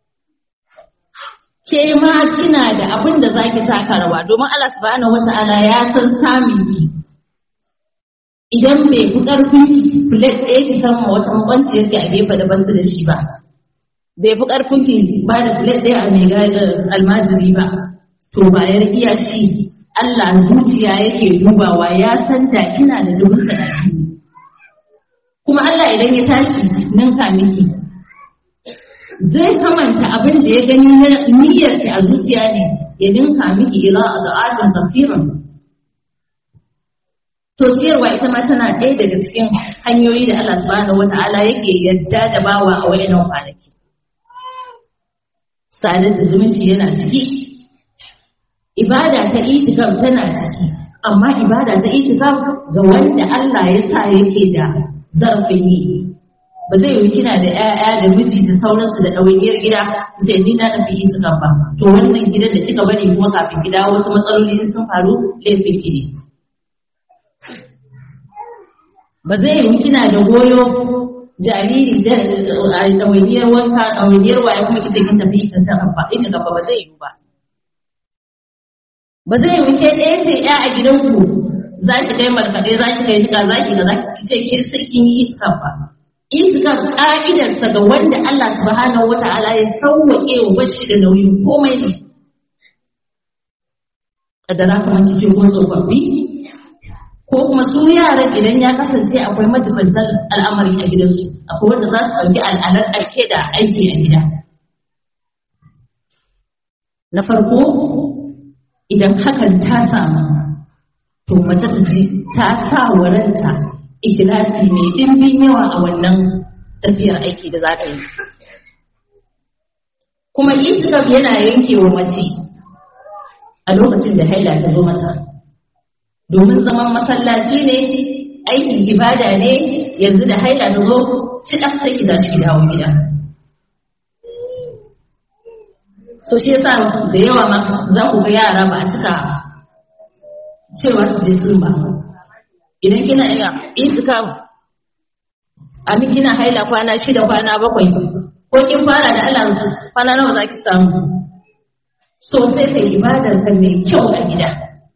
ke ma kina da abin da zaki taka rawa domin Allah subhanahu wata'ala ya san samun ki idan bai fi karfin ki plate ɗaya ki san wata makwanciyar ki a gefe da basu da shi ba bai fi karfin ki ba da plate ɗaya a mai almajiri ba to bayar iya ci Allah zuciya yake dubawa ya san da kina da dubin sadaki kuma Allah idan ya tashi ninka miki zai kamanta abin da ya gani na niyyarki a zuciya ne ya ninka miki ila a da'atun kasirin. To siyarwa ita ma tana ɗaya daga cikin hanyoyi da Allah subhanahu wa ta'ala yake yadda da bawa a wayannan kwanaki. Sadar da zumunci yana ciki, ibada ta itikaf tana ciki, amma ibada ta itikaf ga wanda Allah ya sa yake da zarafin yi. ba zai yi kina da ƴaƴa da miji da sauransu da ɗawainiyar gida sai ni na tafi yin sukan ba to wannan gidan da kika bari kuma kafin gida wasu matsaloli sun faru laifin ki ne ba zai yi kina da goyo jariri da ɗawainiyar wanka ɗawainiyar waye kuma kice kin tafi yin sukan ba ita gaba ba zai yi ba ba zai yi ke ɗaya ce ƴa a gidanku za ki kai markaɗe za ki kai nika za ki ga za ki ce ke sai kin yi iska ba itikaf ka'idarsa ga wanda Allah subhanahu wata'ala ya sauwaƙe wa bashi da nauyin komai ne kadara kamar kice ko tsofaffi ko kuma su yaran idan ya kasance akwai majibantar al'amari a gidansu akwai wanda za su ɗauki al'adar ake da aiki a gida na farko idan hakan ta samu to mace ta ji ta sa wa ranta ikilasi mai ɗimbin yawa a wannan tafiyar aiki da za ta yi kuma itikaf yana yanke wa mace a lokacin da haila ta zo mata domin zaman masallaci ne aikin ibada ne yanzu da haila ta zo shi ɗan sai ki tashi dawo gida so shi yasa da yawa ma za ku ga yara ba a cika cewa su je sun ba idan kina iya itikaf amin kina haila kwana shida kwana bakwai ko kin fara da Allah kwana nawa za ki samu so sai kai ibadar ka mai kyau a gida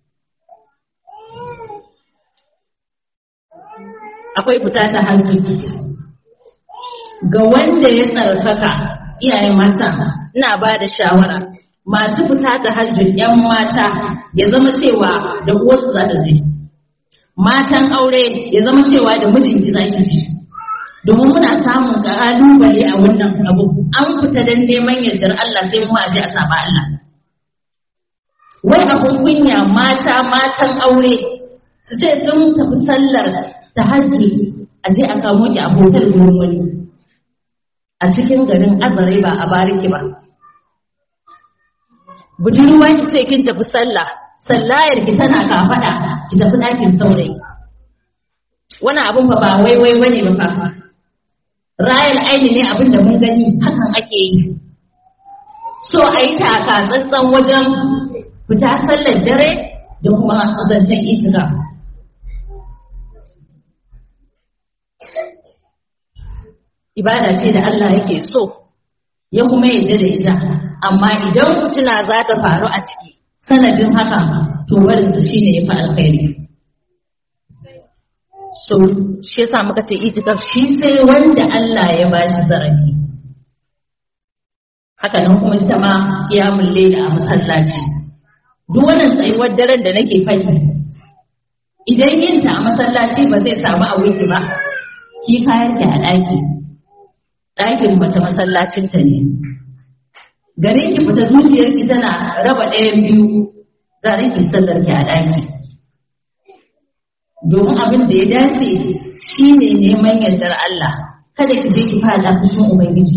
akwai fita ta hajji ga wanda ya tsarkaka iyaye mata ina ba da shawara masu fita ta hajji yan mata ya zama cewa da uwarsu za ta je matan aure ya zama cewa da mijinki za ki je domin muna samun ƙalubale a wannan abu an fita don neman yardar Allah sai mu a je a saba Allah wai abun kunya mata matan aure su ce sun tafi sallar tahajjud a je a kamo ki a hotel gurin wani a cikin garin azare ba a bariki ba budurwa ki ce kin tafi sallah sallayar ki tana kafada ki tafi ɗakin saurayi wani abun ba ba wai wai bane ba fa rayal aini ne abin da mun gani hakan ake yi so a yi taka tsantsan wajen fita sallar dare da kuma zancen itika ibada ce da Allah yake so ya kuma yadda da ita amma idan fitina za ta faru a ciki sanadin haka to barin ta shine ya fi alkhairi so shi yasa muka ce itikaf shi sai wanda Allah ya bashi zarafi haka nan kuma ita ma qiyamul layl a masallaci duk wannan tsayuwar daren da nake faɗi idan yin ta a masallaci ba zai samu a wiki ba ki kayan ki a ɗaki ɗakin mace masallacinta ne garin ki fita zuciyarki tana raba ɗayan biyu garin ki sallar ki a ɗaki domin abin da ya dace shine neman yardar Allah kada ki je ki fara fushin ubangiji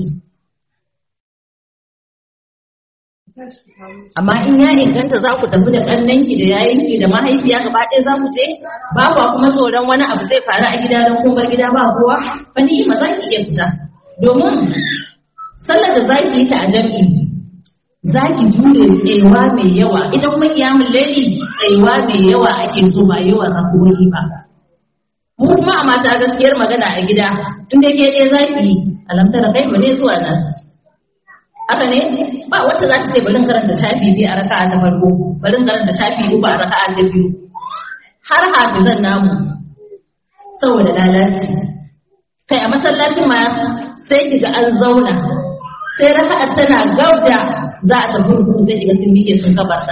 amma in ya inganta za ku tafi da ƙannanki da yayinki da mahaifiya gaba ɗaya za ku je ba kwa kuma tsoron wani abu zai faru a gida don kun bar gida ba kowa fa ni ma za ki iya fita domin sallar da za ki yi ta a jam'i za ki jure tsayewa mai yawa idan kuma kiyamun laili tsayewa mai yawa ake so ba yawan rakowi ba mu kuma a mata gaskiyar magana a gida in da ke ɗaya za ki yi alamtar kai ba ne zuwa nasu haka ne ba wacce za ta ce bari karanta shafi biyu a raka'a ta farko bari karanta shafi uku a raka'a ta biyu har hafizan namu saboda lalaci kai a masallacin ma sai kiga an zauna sai raka'a tana gauda za a tafi ruku sai kiga sun mike sun kabarta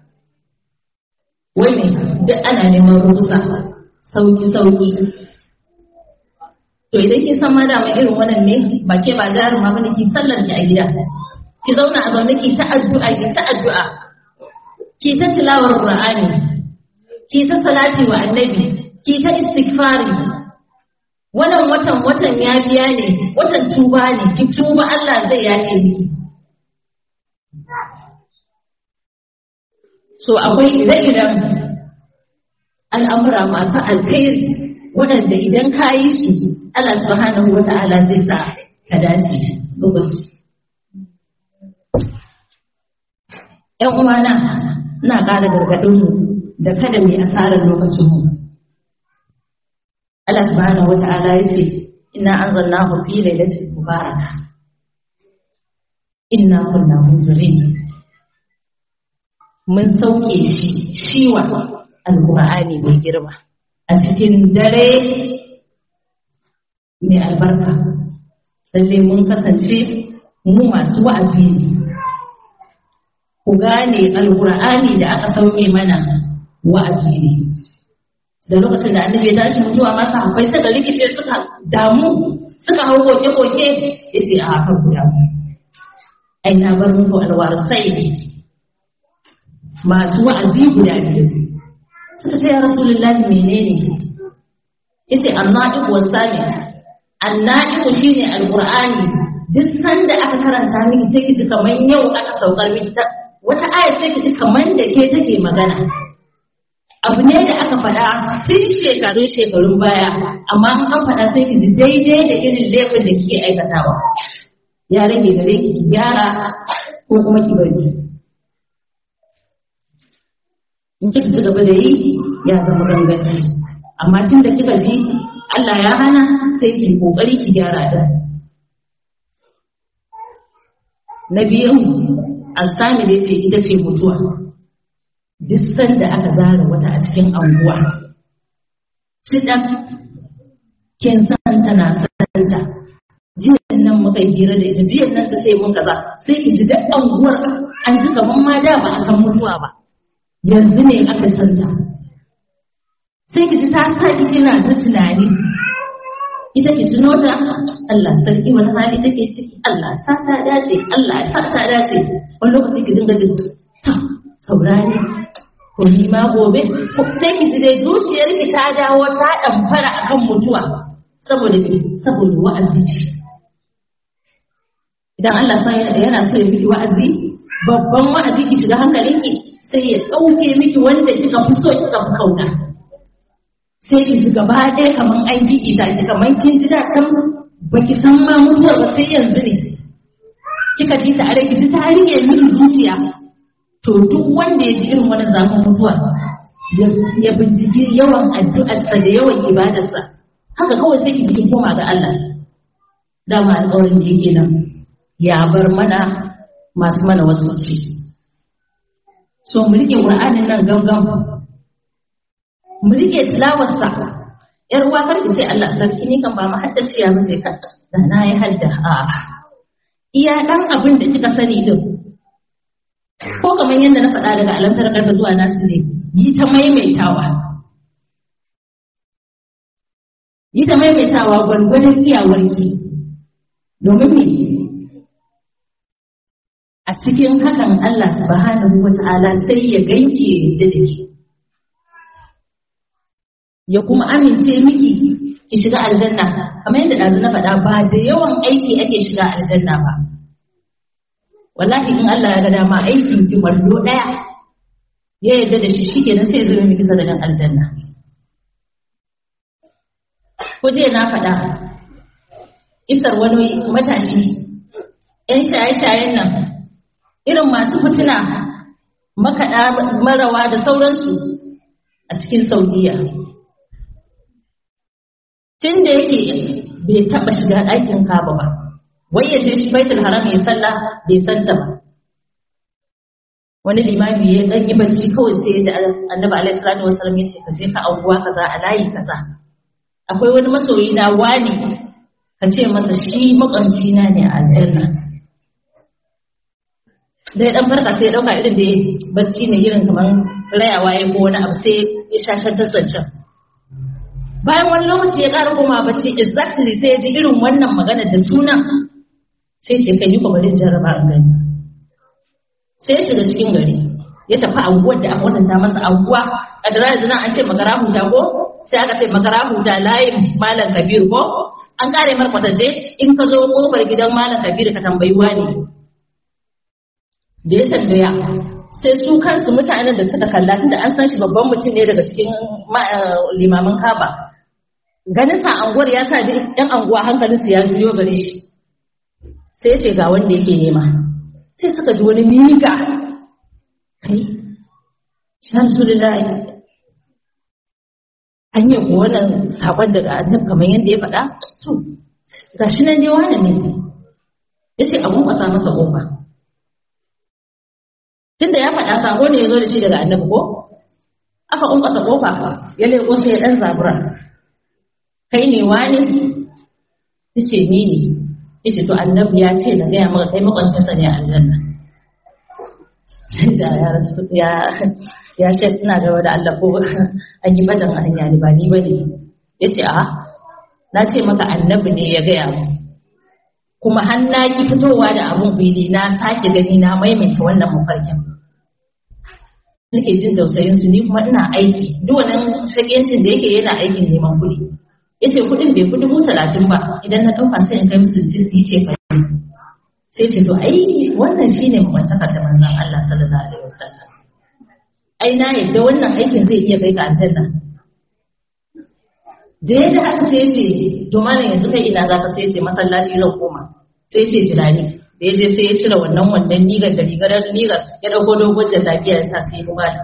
wai ne duk ana neman rukusa sauki sauki to idan kin san ma da mai irin wannan ne ba ke ba jarin ma bane ki sallar ki a gida ki zauna a zaune ki ta addu'a ki ta addu'a ki ta tilawar qur'ani ki ta salati wa annabi ki ta istighfari wannan watan watan yafiya ne watan tuba ne ki tuba Allah zai yafe miki so akwai ire-iren al'amura masu alkhairi waɗanda idan ka yi su Allah subhanahu wa ta'ala zai sa ka dace lokaci. ‘Yan uwana ina ƙara gargaɗinmu da kada mai asarar lokacinmu. Allah subhanahu wa ta'ala ya ce, Ina an zanna ku fi lailatul mubaraka. Inna kunna munzirin. Mun sauke shi shiwa Al-Qur'ani mai girma. a cikin dare mai albarka lalle mun kasance mu masu wa'azi ne ku gane alkur'ani da aka sauke mana wa'azi ne da lokacin da annabi ya tashi mutuwa masa akwai suka rikice suka damu suka hau koke-koke ya ce a haka ku damu ai na bar muku alwarasai masu wa'azi guda biyu suka ce ya rasulullahi menene yace anna'iq wasami anna'iq shine alqur'ani duk sanda aka karanta miki sai ki ji kamar yau aka saukar miki ta wata aya sai ki ji kamar da ke take magana abu ne da aka faɗa tun shekarun shekarun baya amma in an faɗa sai ki ji daidai da irin laifin da kike aikatawa ya rage gare ki ki gyara ko kuma ki bari in kika ci gaba da yi ya zama ganganci amma tun da kika ji Allah ya hana sai ki kokari ki gyara da na biyu alsami da yace ita ce mutuwa duk sanda aka zara wata a cikin anguwa cidan kin san tana santa jiyan nan muka hira da ita jiyan nan ta sai mun kaza sai ki ji duk anguwar an ji kaman ma da ba a san mutuwa ba yanzu ne aka santa sai ki ji ta sa ki kina ta tunani ita ki tuno ta Allah sarki wani hali take ciki Allah sa ta dace Allah sa ta dace wani lokaci ki dinga jin ta saurari ko ni ma gobe sai ki ji dai zuciyar ki ta dawo ta damfara akan mutuwa saboda saboda wa'azi ce idan Allah sa yana so ya miki wa'azi babban wa'azi ki shiga hankalinki sai ya ɗauke miki wanda kika fi so kika fi kauna sai ki ji gaba ɗaya kamar an gigi ta ki kamar kin ji da can baki san ma mutuwar ba sai yanzu ne kika ji ta are ki ji ta rike miki zuciya to duk wanda ya ji irin wani zafin mutuwa ya binciki yawan addu'arsa da yawan ibadarsa haka kawai sai ki ji kin koma ga Allah dama alƙawarin da yake nan ya bar mana masu mana wasu ci so mu rike Qur'anin nan gangan mu rike tilawarsa yar uwa kar ki ce Allah sarki ni kan ba mu haddaciya ba sai ka da na yi hadda a iya dan abin da kika sani din ko kamar yadda na faɗa daga alamtar karka zuwa nasu ne yi ta maimaitawa yi ta maimaitawa gwargwadon iyawarki domin me a cikin hakan Allah subhanahu wa ta'ala sai ya ganke da ke ya kuma amince miki ki shiga aljanna kamar yadda ɗazu na faɗa ba da yawan aiki ake shiga aljanna ba wallahi in Allah ya ga dama aikin ki wallo ɗaya ya yarda da shi shi kenan sai zama miki sadakan aljanna ko je na faɗa isar wani matashi 'yan shaye-shayen nan irin masu fitina makaɗa marawa da sauransu a cikin saudiya tun da yake bai taɓa shiga ɗakin kaba ba wai ya je shi baitul haram ya sallah bai santa ba wani limami ya ɗan yi bacci kawai sai ya ji annabi alaihi salatu wasallam ya ce ka je ka anguwa kaza a layi kaza akwai wani masoyi na wani ka ce masa shi makwamci na ne a aljanna da ya dan farka sai ya dauka irin da bacci ne irin kamar rayawa ya ko wani abu sai ya shashar ta zancen bayan wani lokaci ya ƙara koma bacci exactly sai ya ji irin wannan magana da sunan sai ce kai yi kwabarin jarraba a gani sai ya shiga cikin gari ya tafi anguwar da aka wadanta masa anguwa a da yanzu nan an ce makara huta ko sai aka ce makara huta layin malam kabiru ko an kare mar kwatance in ka zo kofar gidan malam kabiru ka tambayi wani da ya tambaya sai su kansu mutanen da suka kalla tunda an san shi babban mutum ne daga cikin limamin kaba ganin sa anguwar ya sa yan anguwa hankalin su ya juyo gare shi sai ce ga wanda yake nema sai suka ji wani miga kai ya rasulullahi an yi ko wannan sakon daga annabi kamar yadda ya faɗa to gashi nan ne wani ne yace abun kwasa masa kofa tunda ya faɗa sako ne ya zo da shi daga annabi ko aka ƙunƙasa ƙofa ya leƙo sai ya ɗan zabura kai ne wani yace ni ne yace to annabi ya ce na gaya maka kai makwancinsa ne a aljanna ya rasu ya ya ce ina da wani Allah ko an yi batan a hanya ne ba ni bane yace a na ce maka annabi ne ya gaya mu kuma har na ki fitowa da abun fili na sake gani na maimaita wannan mafarkin nake jin tausayin su ni kuma ina aiki duk wannan shakiyancin da yake yana aikin neman kuɗi yace kuɗin bai fi dubu talatin ba idan na ɗauka sai in kai musu ji su yi ce fa sai ce to ai wannan shine mabantaka da manzon Allah sallallahu alaihi wasallam ai na yadda wannan aikin zai iya kai ka aljanna da ya ji haka sai ce to malam yanzu kai ina zaka sai ce masallaci zan koma sai ce jirani da ya je sai ya cire wannan wannan nigar da rigar nigar ya dauko dogon jallabiya ya sa sai ya malam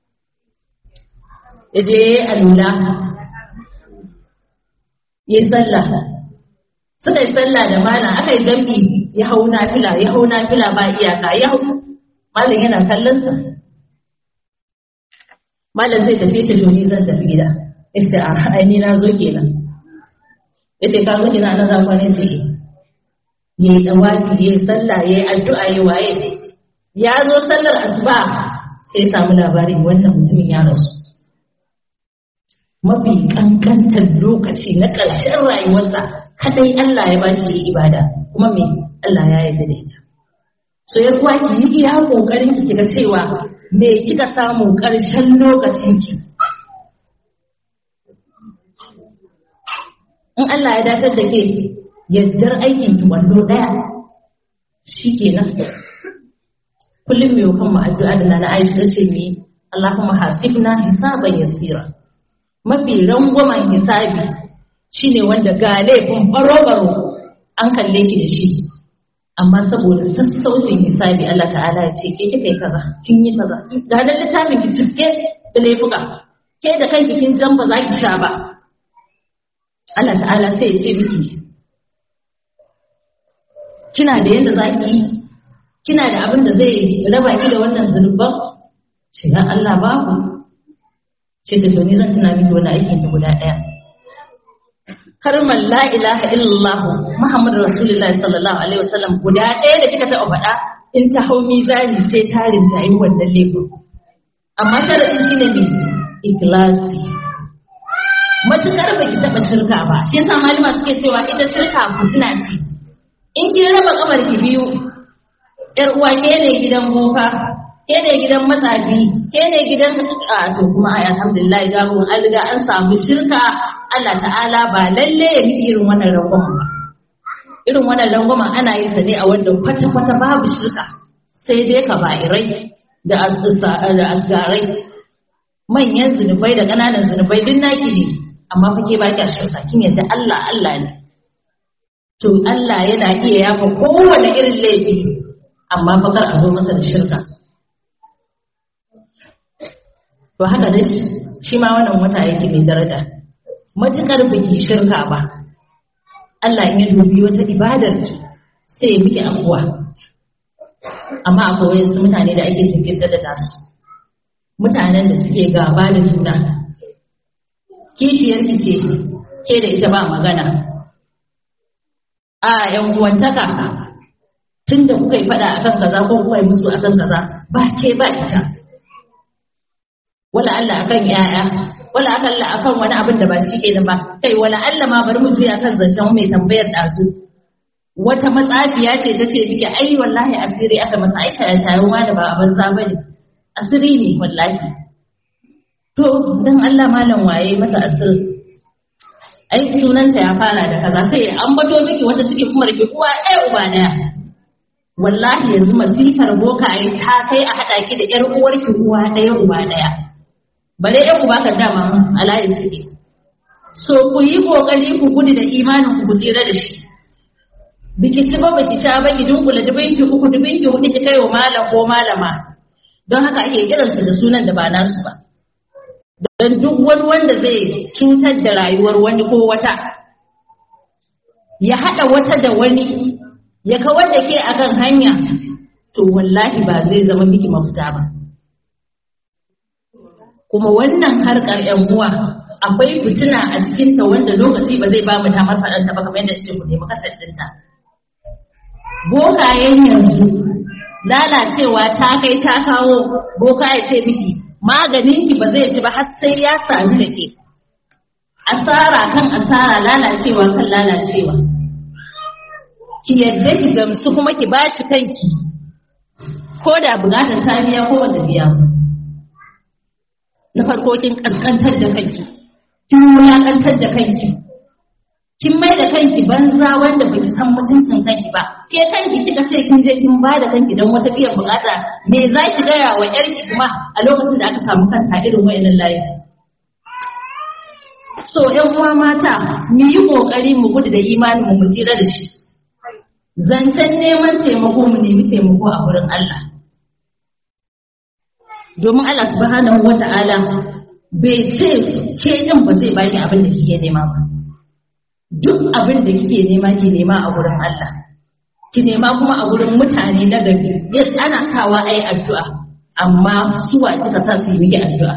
ya je ya yi alula ya yi sallah suka yi sallah da malam aka yi jam'i ya hau nafila ya hau nafila ba iyaka ya hau malam yana kallon sa malam zai tafi ce to ni zan tafi gida yace a ai ni na zo kenan yace ka zo kina na zama ne sai yayi dawafi yayi sallah yayi addu'a yayi waye ya zo sallar asuba sai samu labarin wannan mutumin ya rasu mafi kankantar lokaci na ƙarshen rayuwarsa kadai Allah ya bashi yi ibada kuma me Allah ya yarda da ita so ya kuwa ki yi iya kokarin ki kiga cewa me kika samu ƙarshen lokacin ki in Allah ya datar da ke yaddar aikin ki wando daya shikenan kullum mai kan mu addu'a da na Aisha ce mi Allahumma hasibna hisaban yasira mafi rangwamen hisabi shine wanda ga laifin baro-baro an kalle ki da shi amma saboda sassaucin hisabi Allah ta'ala ya ce ke kika yi kaza kin yi kaza ga da littafin ki cike da laifuka ke da kanki kin jan ba za ki sha ba Allah ta'ala sai ya ce miki kina da yadda za ki yi kina da abin da zai raba ki da wannan zunuban ce ya Allah babu ce da to ni zan tuna miki wani aikin ki guda ɗaya kalmar la ilaha illallah Muhammadu Rasulullahi sallallahu alaihi wasallam guda ɗaya da kika taɓa faɗa in ta hau mizani sai tarin ta yi wannan laifin amma sharadin shine ne ikhlasi matukar ba ki taɓa shirka ba shi yasa malama suke cewa ita shirka fitina ce in kin raba kamar ki biyu yar uwa ke ne gidan boka ke ne gidan matsafi ke ne gidan a to kuma ai alhamdulillah da mun an riga an samu shirka Allah ta'ala ba lalle ya yi irin wannan rangwamen ba irin wannan rangwamen ana yin sa ne a wanda kwata kwata babu shirka sai dai ka ba'irai da da asgarai manyan zunubai da ƙananan zunubai duk naki ne amma fa ke ba kya shirka kin yadda Allah Allah ne to Allah yana iya yafa kowane irin laifi amma fa kar a zo masa da shirka to haka dai shi ma wannan wata yake mai daraja matukar biki shirka ba Allah in ya dubi wata ibadar ki sai ya miki afuwa amma akwai wasu mutane da ake jinkirta da nasu mutanen da suke gaba da juna kishiyar ki ce ke da ita ba magana a yan uwantaka tun da kuka yi fada akan kaza ko kuka yi musu akan kaza ba ke ba ita wala Allah akan yaya wala Allah akan wani abin da ba shi ke ba kai wala Allah ma bari mu juya kan zancen mai tambayar dazu wata matsafiya ce ta ce miki ai wallahi asiri aka masa aisha ya shayi wani ba a banza bane asiri ne wallahi to dan Allah malam waye masa asiri ai sunanta ya fara da kaza sai an bato miki wata suke kuma rike uwa ɗaya uba ɗaya wallahi yanzu masifar boka ai ta kai a haɗa ki da ƴar uwarki uwa ɗaya uba ɗaya bare ƴan uba kan dama alayi suke so ku yi kokari ku gudu da imanin ku ku tsira da shi biki ci ba baki sha ba ki dunkula dubin ki uku dubin ki hudu ki kai wa malam ko malama don haka ake kiransu da sunan da ba nasu ba don duk wani wanda zai cutar da rayuwar wani ko wata ya haɗa wata da wani ya kawar da ke akan hanya to wallahi ba zai zama miki mafita ba kuma wannan harkar yan uwa akwai fitina a cikinta wanda lokaci ba zai ba mu damar faɗanta ba kamar yadda ce ku nemi kasar ɗinta bokayen yanzu lalacewa ta kai ta kawo boka ya ce miki maganinki ba zai ci ba har sai ya sami da ke asara kan asara lalacewa kan lalacewa ki yadda ki gamsu kuma ki bashi kanki ko da bukatar ta biya ko wanda biya na farko kin kaskantar da kanki kin wulakantar da kanki kin mai da kanki banza wanda baki san mutuncin kanki ba ke kanki kika ce kin je kin bada kanki don wata biyan bukata me za ki gaya wa yarki kuma a lokacin da aka samu kanta irin wayannan layi so yan uwa mata mu yi kokari mu gudu da imanin mu mu tsira da shi zancen neman taimako mu nemi taimako a wurin Allah domin Allah subhanahu wata'ala bai ce ke din ba zai baki abin da kike nema ba duk abin da kike nema ki nema a wurin Allah ki nema kuma a wurin mutane na gari yes ana kawa ai addu'a amma suwa kika sa su yi miki addu'a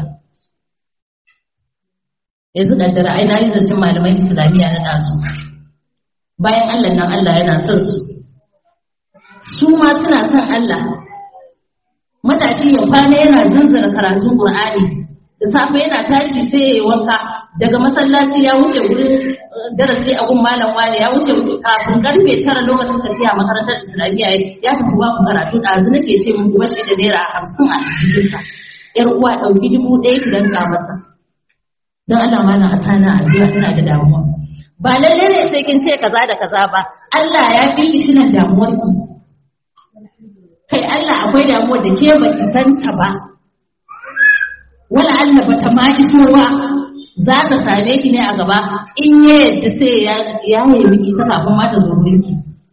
yanzu kaddara ai na yi zancen malaman islamiyya na nasu bayan Allah nan Allah yana son su su ma suna son Allah matashi ya kwana yana zanzara karatun Qur'ani da safe yana tashi sai ya yi wanka daga masallaci ya wuce wurin darasi a gun malam wani ya wuce kafin karfe tara lokacin tafiya makarantar islamiyya ya tafi ba ku karatu ɗazu nake ce muku bashi da naira hamsin a jikinsa yar uwa ɗauki dubu ɗaya ki danka masa don Allah mana a sana addu'a ina da damuwa ba lalle ne sai kin ce kaza da kaza ba Allah ya fi ki shinan damuwar ki kai Allah akwai damuwar da ke baki san ta ba wala Allah bata ma iso ba za ta same ki ne a gaba in ya yadda sai ya ya yi miki ta kafin ma ta zo mulki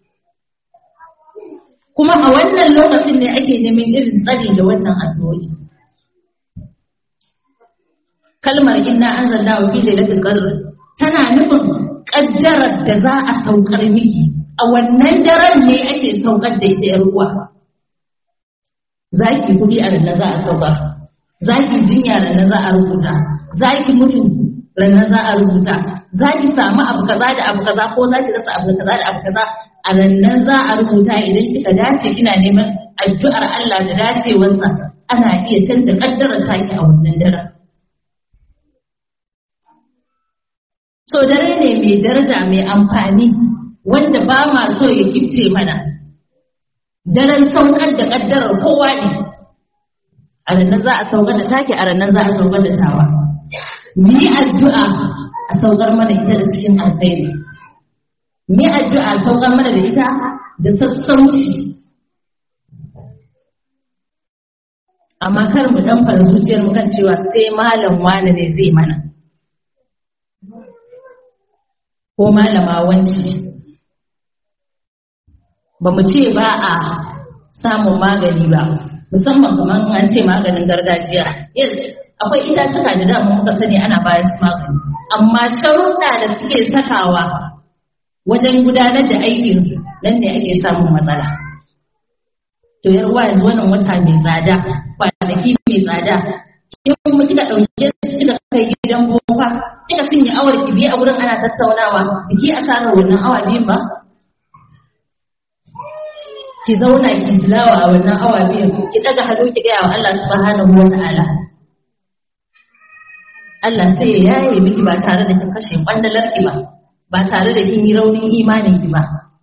kuma a wannan lokacin ne ake neman irin tsari da wannan addu'o'i kalmar inna anzalna wa fi lailatul qadr tana nufin kaddarar da za a saukar miki a wannan daren ne ake saukar da ita yar uwa zaki kudi a ranar za a sauka zaki jinya ranar za a rubuta zaki mutu ranar za a rubuta zaki samu abu kaza da abu kaza ko zaki rasa abu kaza da abu kaza a ranar za a rubuta idan kika dace kina neman addu'ar Allah da dacewarsa ana iya canza kaddarar taki a wannan daren So dare ne mai daraja mai amfani wanda ba ma so ya kifce mana. Daren saukar da ƙaddarar kowa ne. A ranar za a saukar da take a ranar za a saukar da tawa. Mu yi addu'a a saukar mana ita da cikin alkhairi. Mu yi addu'a a saukar mana da ita da sassauci. Amma kar mu ɗan fara zuciyar mu kan cewa sai malam wane ne zai mana. ko malama wanci ba mu ce ba a samun magani ba musamman kamar an ce maganin gargajiya yes akwai itatuka da dama muka sani ana bayan su magani amma sharuɗa da suke sakawa wajen gudanar da aikin nan ne ake samun matsala to yar uwa yanzu wannan wata mai tsada kwanaki mai tsada in kuma kika ɗauke su kika kai gidan boka kika cinye awar ki biyu a wurin ana tattaunawa biki asarar wannan awa biyun ba ki zauna ki tilawa a wannan awa biyun ki daga hannu ki gaya wa Allah subhanahu wa ta'ala Allah sai ya yaye miki ba tare da kin kashe kwandalar ki ba ba tare da kin yi raunin imanin ki ba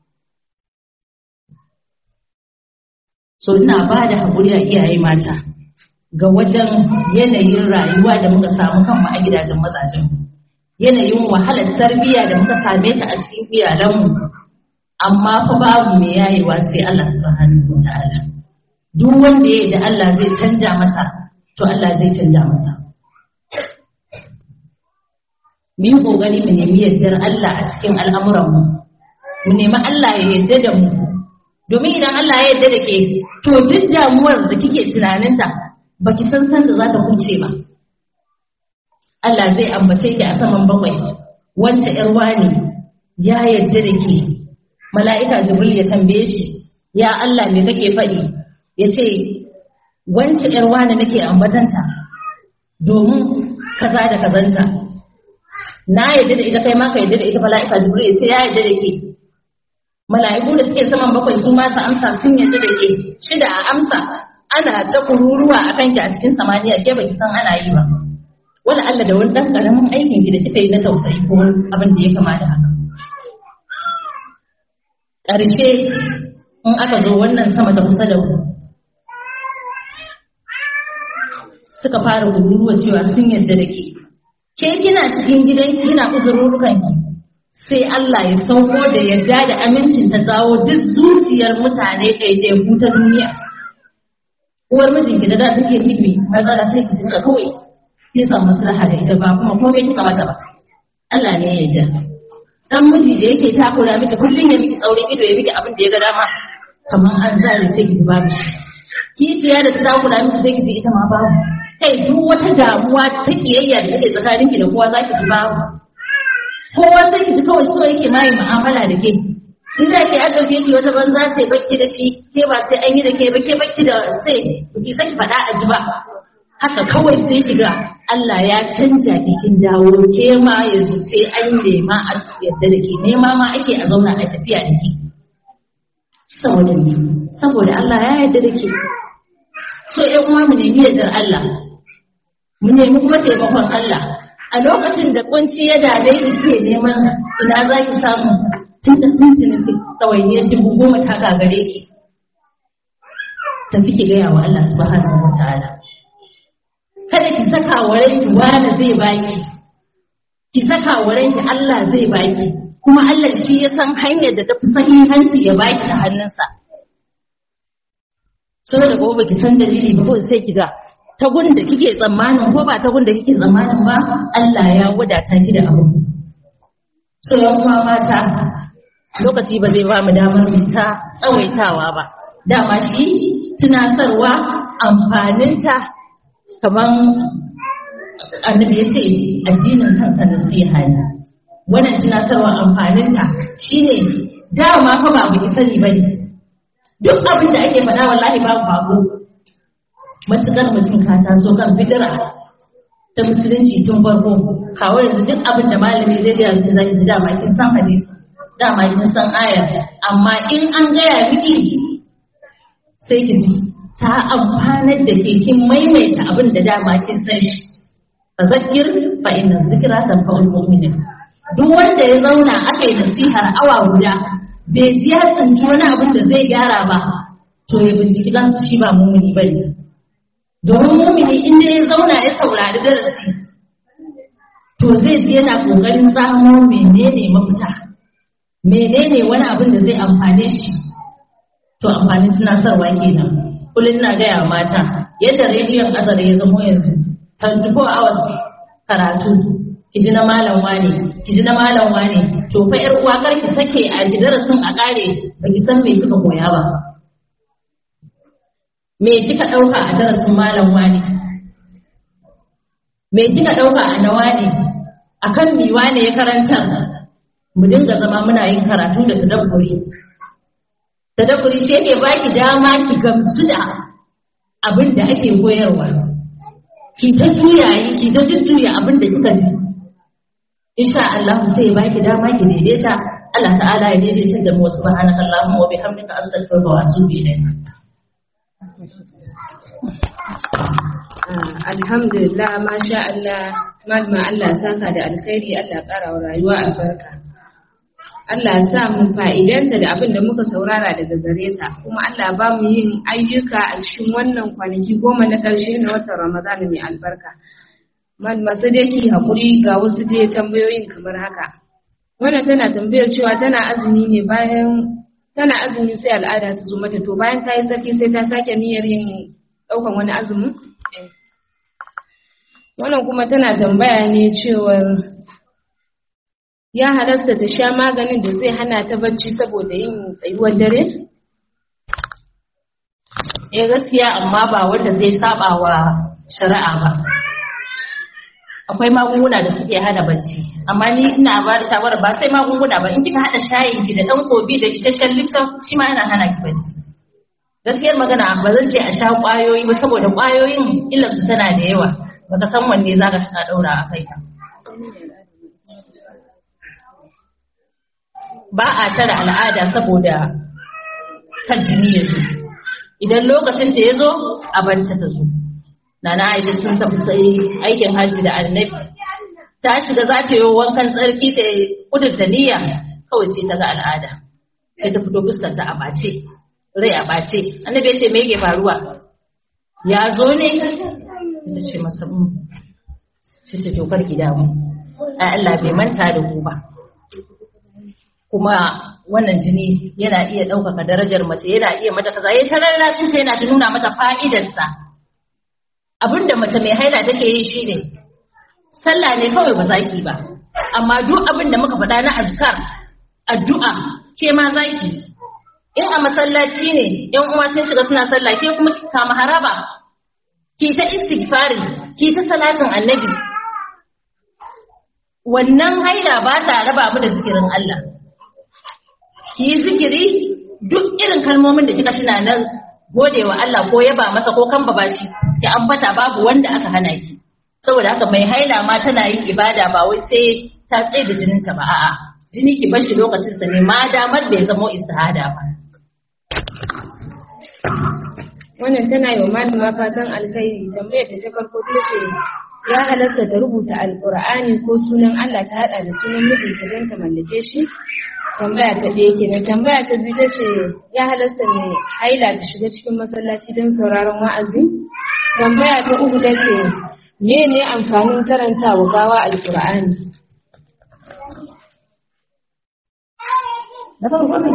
so ina ba da haƙuri a iyaye mata ga wajen yanayin rayuwa da muka samu kanmu a gidajen mazajen yanayin wahalar tarbiyya da muka same ta a cikin iyalanmu amma fa babu mai yayewa sai Allah subhanahu wata'ala duk wanda ya da Allah zai canja masa to Allah zai canja masa mu yi kokari mu nemi yardar Allah a cikin al'amuranmu mu nemi Allah ya yarda da mu domin idan Allah ya yarda da ke to duk damuwar da kike tunaninta baki san san da za ta huce ba Allah zai ambace ki a saman bakwai wance ƴar wani ya yarda da ke mala'ika jibril ya tambaye shi ya Allah me kake faɗi ya ce wance ƴar wani nake ambatanta domin kaza da kazanta na yarda da ita kai ma ka yarda da ita mala'ika jibril ya ce ya yarda da ke mala'iku da suke saman bakwai su ma su amsa sun yarda da ke shida a amsa ana ta kururuwa a kanki a cikin samaniya ke baki san ana yi ba wala Allah da wani dan karamin aikin ki da kika yi na tausayi ko abin da ya kama da haka ƙarshe in aka zo wannan sama ta kusa da ku suka fara gururuwa cewa sun yarda da ke ke kina cikin gidan kina uzururukan ki sai Allah ya sauko da yarda da amincin ta zawo duk zuciyar mutane ɗaiɗaiku ta duniya uwar mijinki da da take miki matsala sai ki suka kawai kin samu maslaha da ita ba kuma komai kika mata ba Allah ne ya yarda dan miji da yake takura miki kullun ya miki tsaurin ido ya miki abin da ya ga dama kamar an zare sai ki ji babu shi kishiya da ta takura miki sai ki ji ita ma babu kai duk wata damuwa ta kiyayya da take tsakaninki da kowa zaki ji babu kowa sai ki ji kawai so yake ma yi mu'amala da ke in za ki an ɗauke ki wata banza ce bakki da shi ke ba sai an yi da ke ba ke bakki da sai ki saki faɗa a ji ba haka kawai sai ki ga Allah ya canja kikin dawo ke ma yanzu sai an nema a yadda da ke nema ma ake a zauna a tafiya da ke saboda ne saboda Allah ya yarda da ke so ƴan uwa mu nemi yardar Allah mu nemi kuma taimakon Allah a lokacin da kunci ya dade ki ke neman ina za ki samu tun da tuntunin ɗawainiyar dubu goma ta gagare ki tafi ki gaya wa Allah subhanahu wa ta'ala kada ki saka wa ranki wani zai baki ki saka wa ranki Allah zai baki kuma Allah shi ya san hanyar da tafi sahihanci ya baki a hannunsa saboda gobe baki san dalili ba kawai sai ki ga ta gurin da kike tsammanin ko ba ta gurin da kike tsammanin ba Allah ya wadata ki da abu so yan uwa mata lokaci ba zai ba mu damar mu ta tsawaitawa ba dama shi tunasarwa amfaninta kamar annabi ya ce addinin kansa nasiha ne wannan tunasarwa amfaninta shine dama fa ba mu sani ba ne duk abin da ake faɗa wallahi babu babu matuƙar mutum ka taso kan bidira ta musulunci tun farko kawo yanzu duk abin da malami zai gaya miki zaki ji dama kin san hadisi dama kin san ayar amma in an gaya miki sai ki ji ta amfanar da ke kin maimaita abin da dama kin san shi fa zakir fa inna zikra tanfa'ul mu'minin duk wanda ya zauna aka yi nasihar awa guda bai ji ya tsinci wani abin da zai gyara ba to ya binciki kansu shi ba mumini bane domin mumini inda ya zauna ya saurari darasi to zai ji yana kokarin samo menene mafita menene wani abin da zai amfane shi to amfanin tunasarwa kenan kullum na gaya mata yadda rediyon azare ya zamo yanzu 24 hours karatu ki ji na malam wane ki ji na malam wane to fa yar uwa kar ki sake a darasin a kare ba ki san me kika koya ba me kika dauka a darasin malam wane me kika dauka a nawa ne akan mi wane ya karanta mu dinga zama muna yin karatu da tadabburi tadabburi shi yake baki dama ki gamsu da abin da ake koyarwa ki ta juyayi ki ta jujjuya abin da kika ji insha Allah sai ya baki dama ki daidaita Allah ta'ala ya daidaita da mu subhanaka allahumma wa bihamdika astaghfiruka wa atubu ilayk alhamdulillah masha Allah malama Allah saka da alkhairi Allah ƙara wa rayuwa albarka Allah sa mu fa'idanta da abin da muka saurara daga gare ta kuma Allah ba mu yin ayyuka a cikin wannan kwanaki goma na ƙarshe na watan Ramadan mai albarka masu dai ki haƙuri ga wasu dai tambayoyin kamar haka wannan tana tambayar cewa tana azumi ne bayan tana azumi sai al'ada ta zo mata to bayan ta yi sarki sai ta sake niyyar yin ɗaukan wani azumin wannan kuma tana tambaya ne cewar ya halasta ta sha maganin da zai hana ta bacci saboda yin tsayuwar dare? Eh gaskiya amma ba wanda zai saba wa shari'a ba. Akwai magunguna da suke hana bacci, amma ni ina ba da shawara ba sai magunguna ba in kika haɗa shayin ki da ɗan kobi da isasshen lifton shi ma yana hana ki bacci. Gaskiyar magana ba zan ce a sha ƙwayoyi ba saboda ƙwayoyin illarsu tana da yawa, baka san wanne za ka ɗaura a kai ka. ba a tara al'ada saboda kan jini ya zo idan lokacin ta ya zo a banta ta zo nana aisha sun tafi sai aikin hajji da annabi ta shiga za ta yi wankan tsarki ta kudurta niyya kawai sai ta ga al'ada sai ta fito fuskar ta a bace rai a bace annabi ya ce me yake faruwa ya zo ne ta ce masa mu shi ta dokar gida mu ai Allah bai manta da ku ba kuma wannan jini yana iya ɗaukaka darajar mace yana iya mata kaza yayin tararrashin sai yana ta nuna mata fa'idarsa abinda mace mai haila take yi shine sallah ne kawai ba zaki ba amma duk abin da muka faɗa na azkar addu'a ke ma zaki in a masallaci ne yan uwa sun shiga suna sallah ke kuma ki kama haraba ki ta istighfari ki ta salatin annabi wannan haila ba ta raba mu da zikirin Allah ki yi zikiri duk irin kalmomin da kika shina nan gode wa Allah ko yaba masa ko kan ba shi ki ambata babu wanda aka hana ki saboda haka mai haila ma tana yin ibada ba wai sai ta tsaye da jininta ba a'a jini ki bar shi lokacin sa ne ma damar bai zamo istihada ba wannan tana yi wa malama fatan alkhairi tambayar ta ta farko ta ce ya halatta ta rubuta alkur'ani ko sunan Allah ta hada da sunan mijinta don ta mallake shi tambaya ta ɗaya kenan tambaya ta biyu ta ce ya halatta mai haila ta shiga cikin masallaci don sauraron wa'azi tambaya ta uku ta ce me ne amfanin karanta wa gawa alkur'ani na farko ne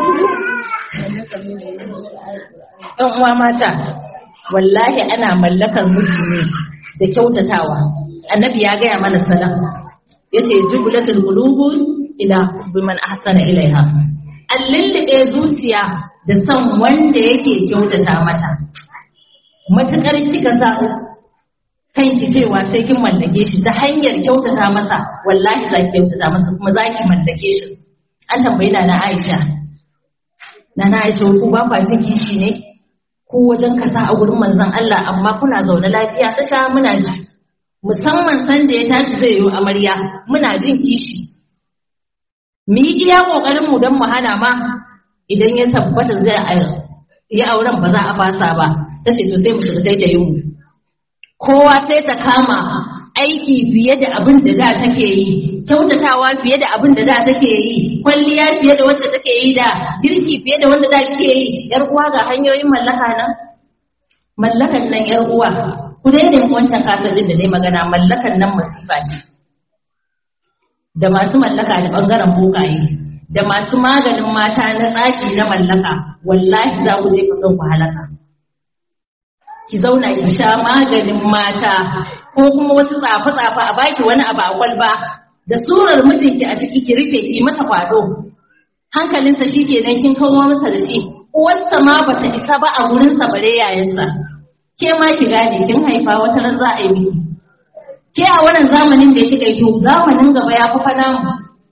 ɗan uwa mata wallahi ana mallakar miji ne da kyautatawa annabi ya gaya mana salam yace jublatul qulubu ila biman ahsana ilaiha an lullube zuciya da son wanda yake kyautata mata matukar kika sa kanki cewa sai kin mallake shi ta hanyar kyautata masa wallahi za ki kyautata masa kuma za ki mallake shi an tambayi na na Aisha na na Aisha ku ba kwa jin kishi ne ko wajen kasa a gurin manzon Allah amma kuna zaune lafiya ta sha muna ji musamman san da ya tashi zai yi amarya muna jin kishi mu yi iya kokarin mu don mu hana ma idan ya tabbata zai yi auren ba za a fasa ba ta ce to sai mu shiga taitayin mu kowa sai ta kama aiki fiye da abin da da take yi kyautatawa fiye da abin da da take yi kwalliya fiye da wacce take yi da girki fiye da wanda da kike yi yar uwa ga hanyoyin mallaka nan mallakan nan yar uwa ku daina wancan kasar din da dai magana mallakan nan masifa ce da masu mallaka da bangaren bokaye da masu maganin mata na tsaki na mallaka wallahi za ku je ku ku halaka ki zauna ki sha maganin mata ko kuma wasu tsafe-tsafe a baki wani abu a kwalba da surar mijinki a ciki ki rufe ki masa kwado hankalinsa shi kenan kin kawo masa da shi uwarsa ma bata isa ba a gurinsa bare yayansa ke ma ki gane kin haifa wata ran za a yi miki ke a wannan zamanin da kika yi to zamanin gaba ya fi fana mu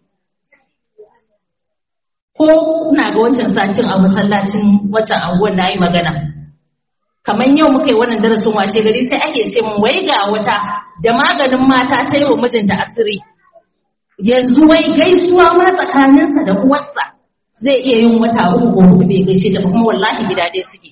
ko ina ga wancan satin a masallacin wancan anguwar na yi magana kamar yau muka yi wannan darasin washe gari sai ake ce mun wai ga wata da maganin mata ta yi wa mijinta asiri yanzu wai gaisuwa ma tsakaninsa da uwarsa zai iya yin wata uku ko hudu bai gaishe da kuma wallahi gida ɗaya suke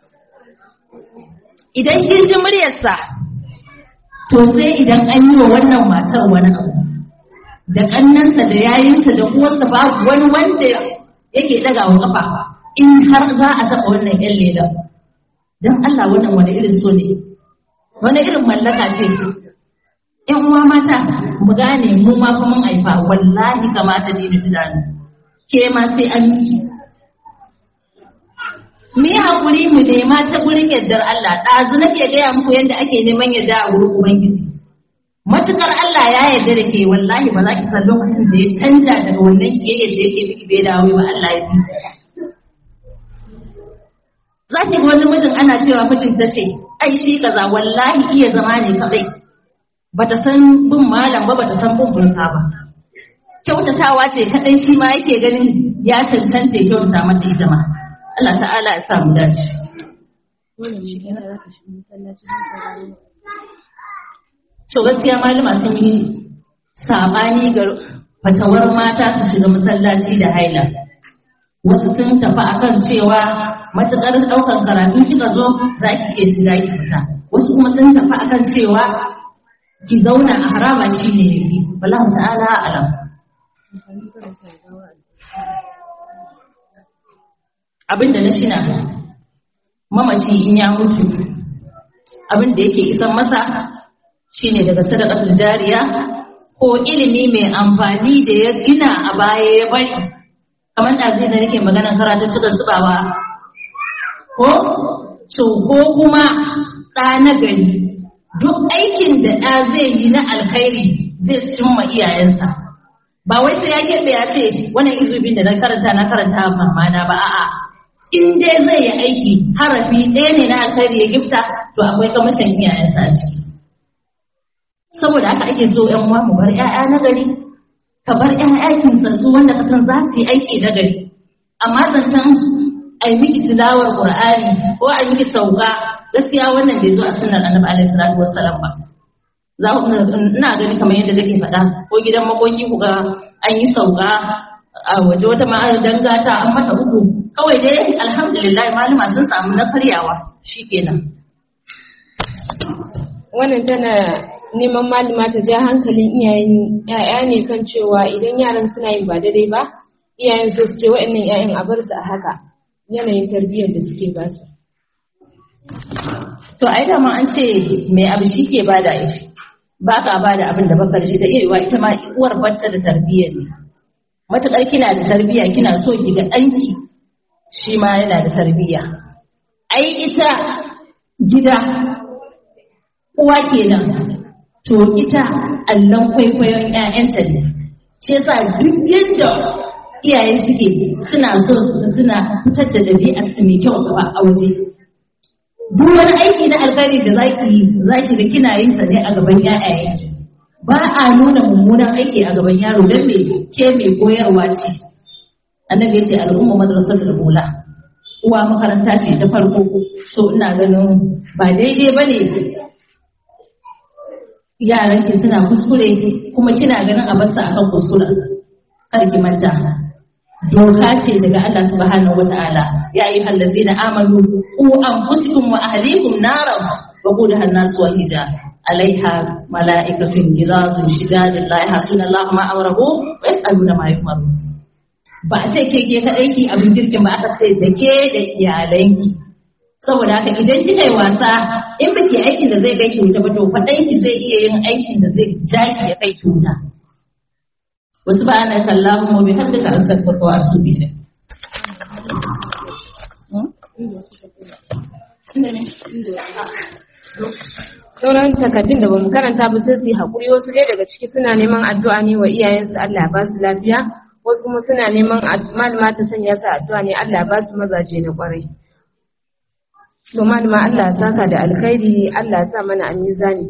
idan kin ji muryarsa to sai idan an yi wa wannan matar wani abu da ƙannansa da yayinsa da uwarsa babu wani wanda yake ɗaga wa ƙafa in har za a taɓa wannan ƴan lelan don Allah wannan wani irin so ne wani irin mallaka ce ƴan uwa mata mu gane mu ma fa mun haifa wallahi kamata ne da tunani ke ma sai an yi mu yi haƙuri mu nema ta gurin yardar Allah ɗazu nake gaya muku yadda ake neman yarda a wurin Ubangiji matukar Allah ya yarda da ke wallahi ba za ki san lokacin da ya canja daga wannan kiyayyar da yake miki bai dawo ba Allah ya bi za ki ga wani mijin ana cewa mijin ta ce ai shi kaza wallahi iya zama ne kadai bata san bin malam ba bata san bin bunsa ba kyautatawa ce kadai shi ma yake ganin ya cancanta ya kyautata mata ita ma Allah ta'ala ya sa mu dace to gaskiya malama sun yi sabani ga fatawar mata su shiga masallaci da haila wasu sun tafi akan cewa matuƙar ɗaukar karatu kika zo za ki iya shiga ki fita wasu kuma sun tafi akan cewa ki zauna a harama shi ne yafi wallahu ta'ala alam abinda na shina mamaci in ya mutu abin da yake isan masa shine daga sadaqatul jariya ko ilimi mai amfani da ya gina a baya ya bari kamar da zai da nake maganar karatuttukan zubawa ko so ko kuma ɗa na gari duk aikin da ɗa zai yi na alkhairi zai cimma iyayensa ba wai sai ya keɓe ya ce wannan izubin da na karanta na karanta mama na ba a'a in dai zai yi aiki harafi ɗaya ne na alkhairi ya gifta to akwai kamashin iyayensa a ciki saboda haka ake so ƴan uwa mu bar ƴaƴa na gari ka bar ƴaƴa kintsatsu wanda ka san za su yi aiki na gari amma zancen ai miki tilawar qur'ani ko ai miki sauka gaskiya wannan bai zo a sunnar annabi alaihi salatu wassalam ba za ku ina gani kamar yadda take faɗa ko gidan makoki ku ga an yi sauka a waje wata ma dangata an mata uku kawai dai alhamdulillah malama sun samu na karyawa shikenan wannan tana neman malama ta ja hankalin iyayen ya'ya ne kan cewa idan yaran suna yin ba daidai ba iyayen su ce wa'annan ƴaƴan a bar su a haka yanayin tarbiyyar da suke ba su to ai da an ce mai abu shi ke bada ishi ba ka bada abin da baka da shi da iya yiwa ita ma uwar bata da tarbiyyar ne matuƙar kina da tarbiyya kina so ki ga ɗanki shi ma yana da tarbiyya ai ita gida uwa kenan to ita allon kwaikwayon 'ya'yanta ne shi yasa duk yadda iyaye suke suna so suna fitar da ɗabi'ar su mai kyau gaba a waje duk wani aiki na alkhairi da zaki yi zaki ga kina yin sa ne a gaban ƴaƴayenki ba a nuna mummunan aiki a gaban yaro dan me ke mai koyarwa ce annabi ya ce al'umma madrasatul ula uwa makaranta ce ta farko so ina ganin ba daidai bane yaran ki suna kuskure kuma kina ganin a basu akan kuskure kar ki manta doka ce daga Allah subhanahu wataala ya ayyuhal ladzina amanu qu anfusakum wa ahlikum naran wa qudha an-nas wal hijab alaiha mala'ikatun girazun shidadun la yahsuna Allah ma amrahu wa yaf'aluna ma yu'maru ba a ce ke ke kadai ki abin kirkin ba aka ce da ke da iyalanki saboda haka idan kika yi wasa in baki aikin da zai kai ki wuta ba to faɗanki zai iya yin aikin da zai ja ki ya kai ki wuta wasu ba ana kallahu mu bi haddaka astaghfiruka wa atubu ilayk sauran takaddun da bamu karanta ba sai su yi haƙuri wasu dai daga ciki suna neman addu'a ne wa iyayensu Allah ba su lafiya wasu kuma suna neman malama ta sanya su addu'a ne Allah ba su mazaje na kwarai to malama Allah ya saka da alkhairi Allah ya sa mana a mizani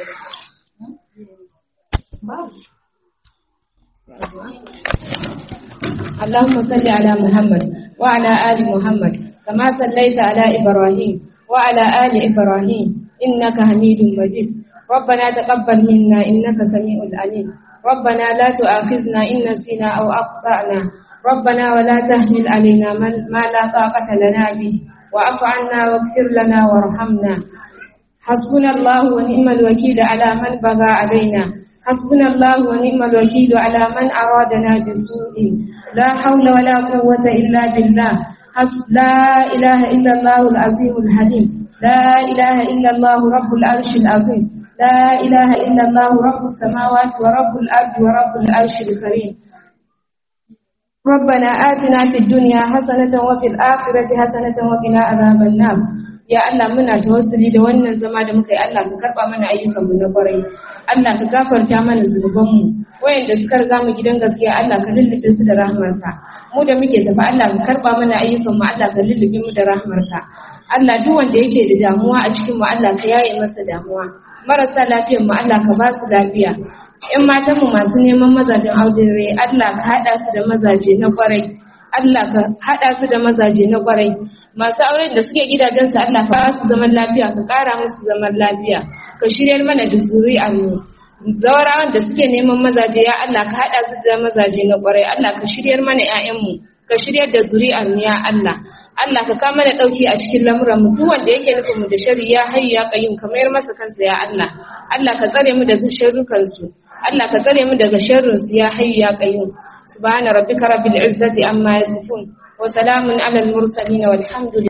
اللهم صل على محمد وعلى آل محمد كما صليت على إبراهيم وعلى آل إبراهيم إنك حميد مجيد ربنا تقبل منا إنك سميع العليم ربنا لا تؤاخذنا إن نسينا أو أخطأنا ربنا ولا تحمل علينا ما لا طاقة لنا به واعف عنا واغفر لنا وارحمنا حسبنا الله ونعم الوكيل على من بغى علينا حسبنا الله ونعم الوكيل على من أرادنا بسوء لا حول ولا قوة إلا بالله حسب لا إله إلا الله العظيم الحليم لا إله إلا الله رب العرش العظيم لا إله إلا الله رب السماوات ورب الأرض ورب العرش الكريم ربنا آتنا في الدنيا حسنة وفي الآخرة حسنة وقنا عذاب النار ya Allah muna tawassuli da wannan zama da muka yi Allah ka karba mana ayyukan mu na kwarai Allah ka gafarta mana zunuban mu wayanda suka riga mu gidan gaskiya Allah ka lullube su da rahmarka mu da muke tafi Allah ka karba mana ayyukan mu Allah ka lullube mu da rahmarka Allah duk wanda yake da damuwa a cikin mu Allah ka yaye masa damuwa marasa lafiyar mu Allah ka ba su lafiya ƴan matan mu masu neman mazajen aure Allah ka hada su da mazaje na kwarai Allah ka haɗa su da mazaje na ƙwarai masu auren da suke gidajensu Allah ka ba su zaman lafiya ka ƙara musu zaman lafiya ka shiryar mana da zuri'ar mu zawarawan da suke neman mazaje ya Allah ka haɗa su da mazaje na ƙwarai Allah ka shiryar mana ƴaƴanmu ka shiryar da zuri'ar mu ya Allah Allah ka kama da ɗauki a cikin lamuran mu duk wanda yake nufin mu da shari ya hayyu ya qayyum ka mayar masa kansa ya Allah Allah ka tsare mu daga sharrukan su Allah ka tsare mu daga sharrin su ya hayyu ya qayyum سبحان ربك رب العزة عما يصفون وسلام على المرسلين والحمد لله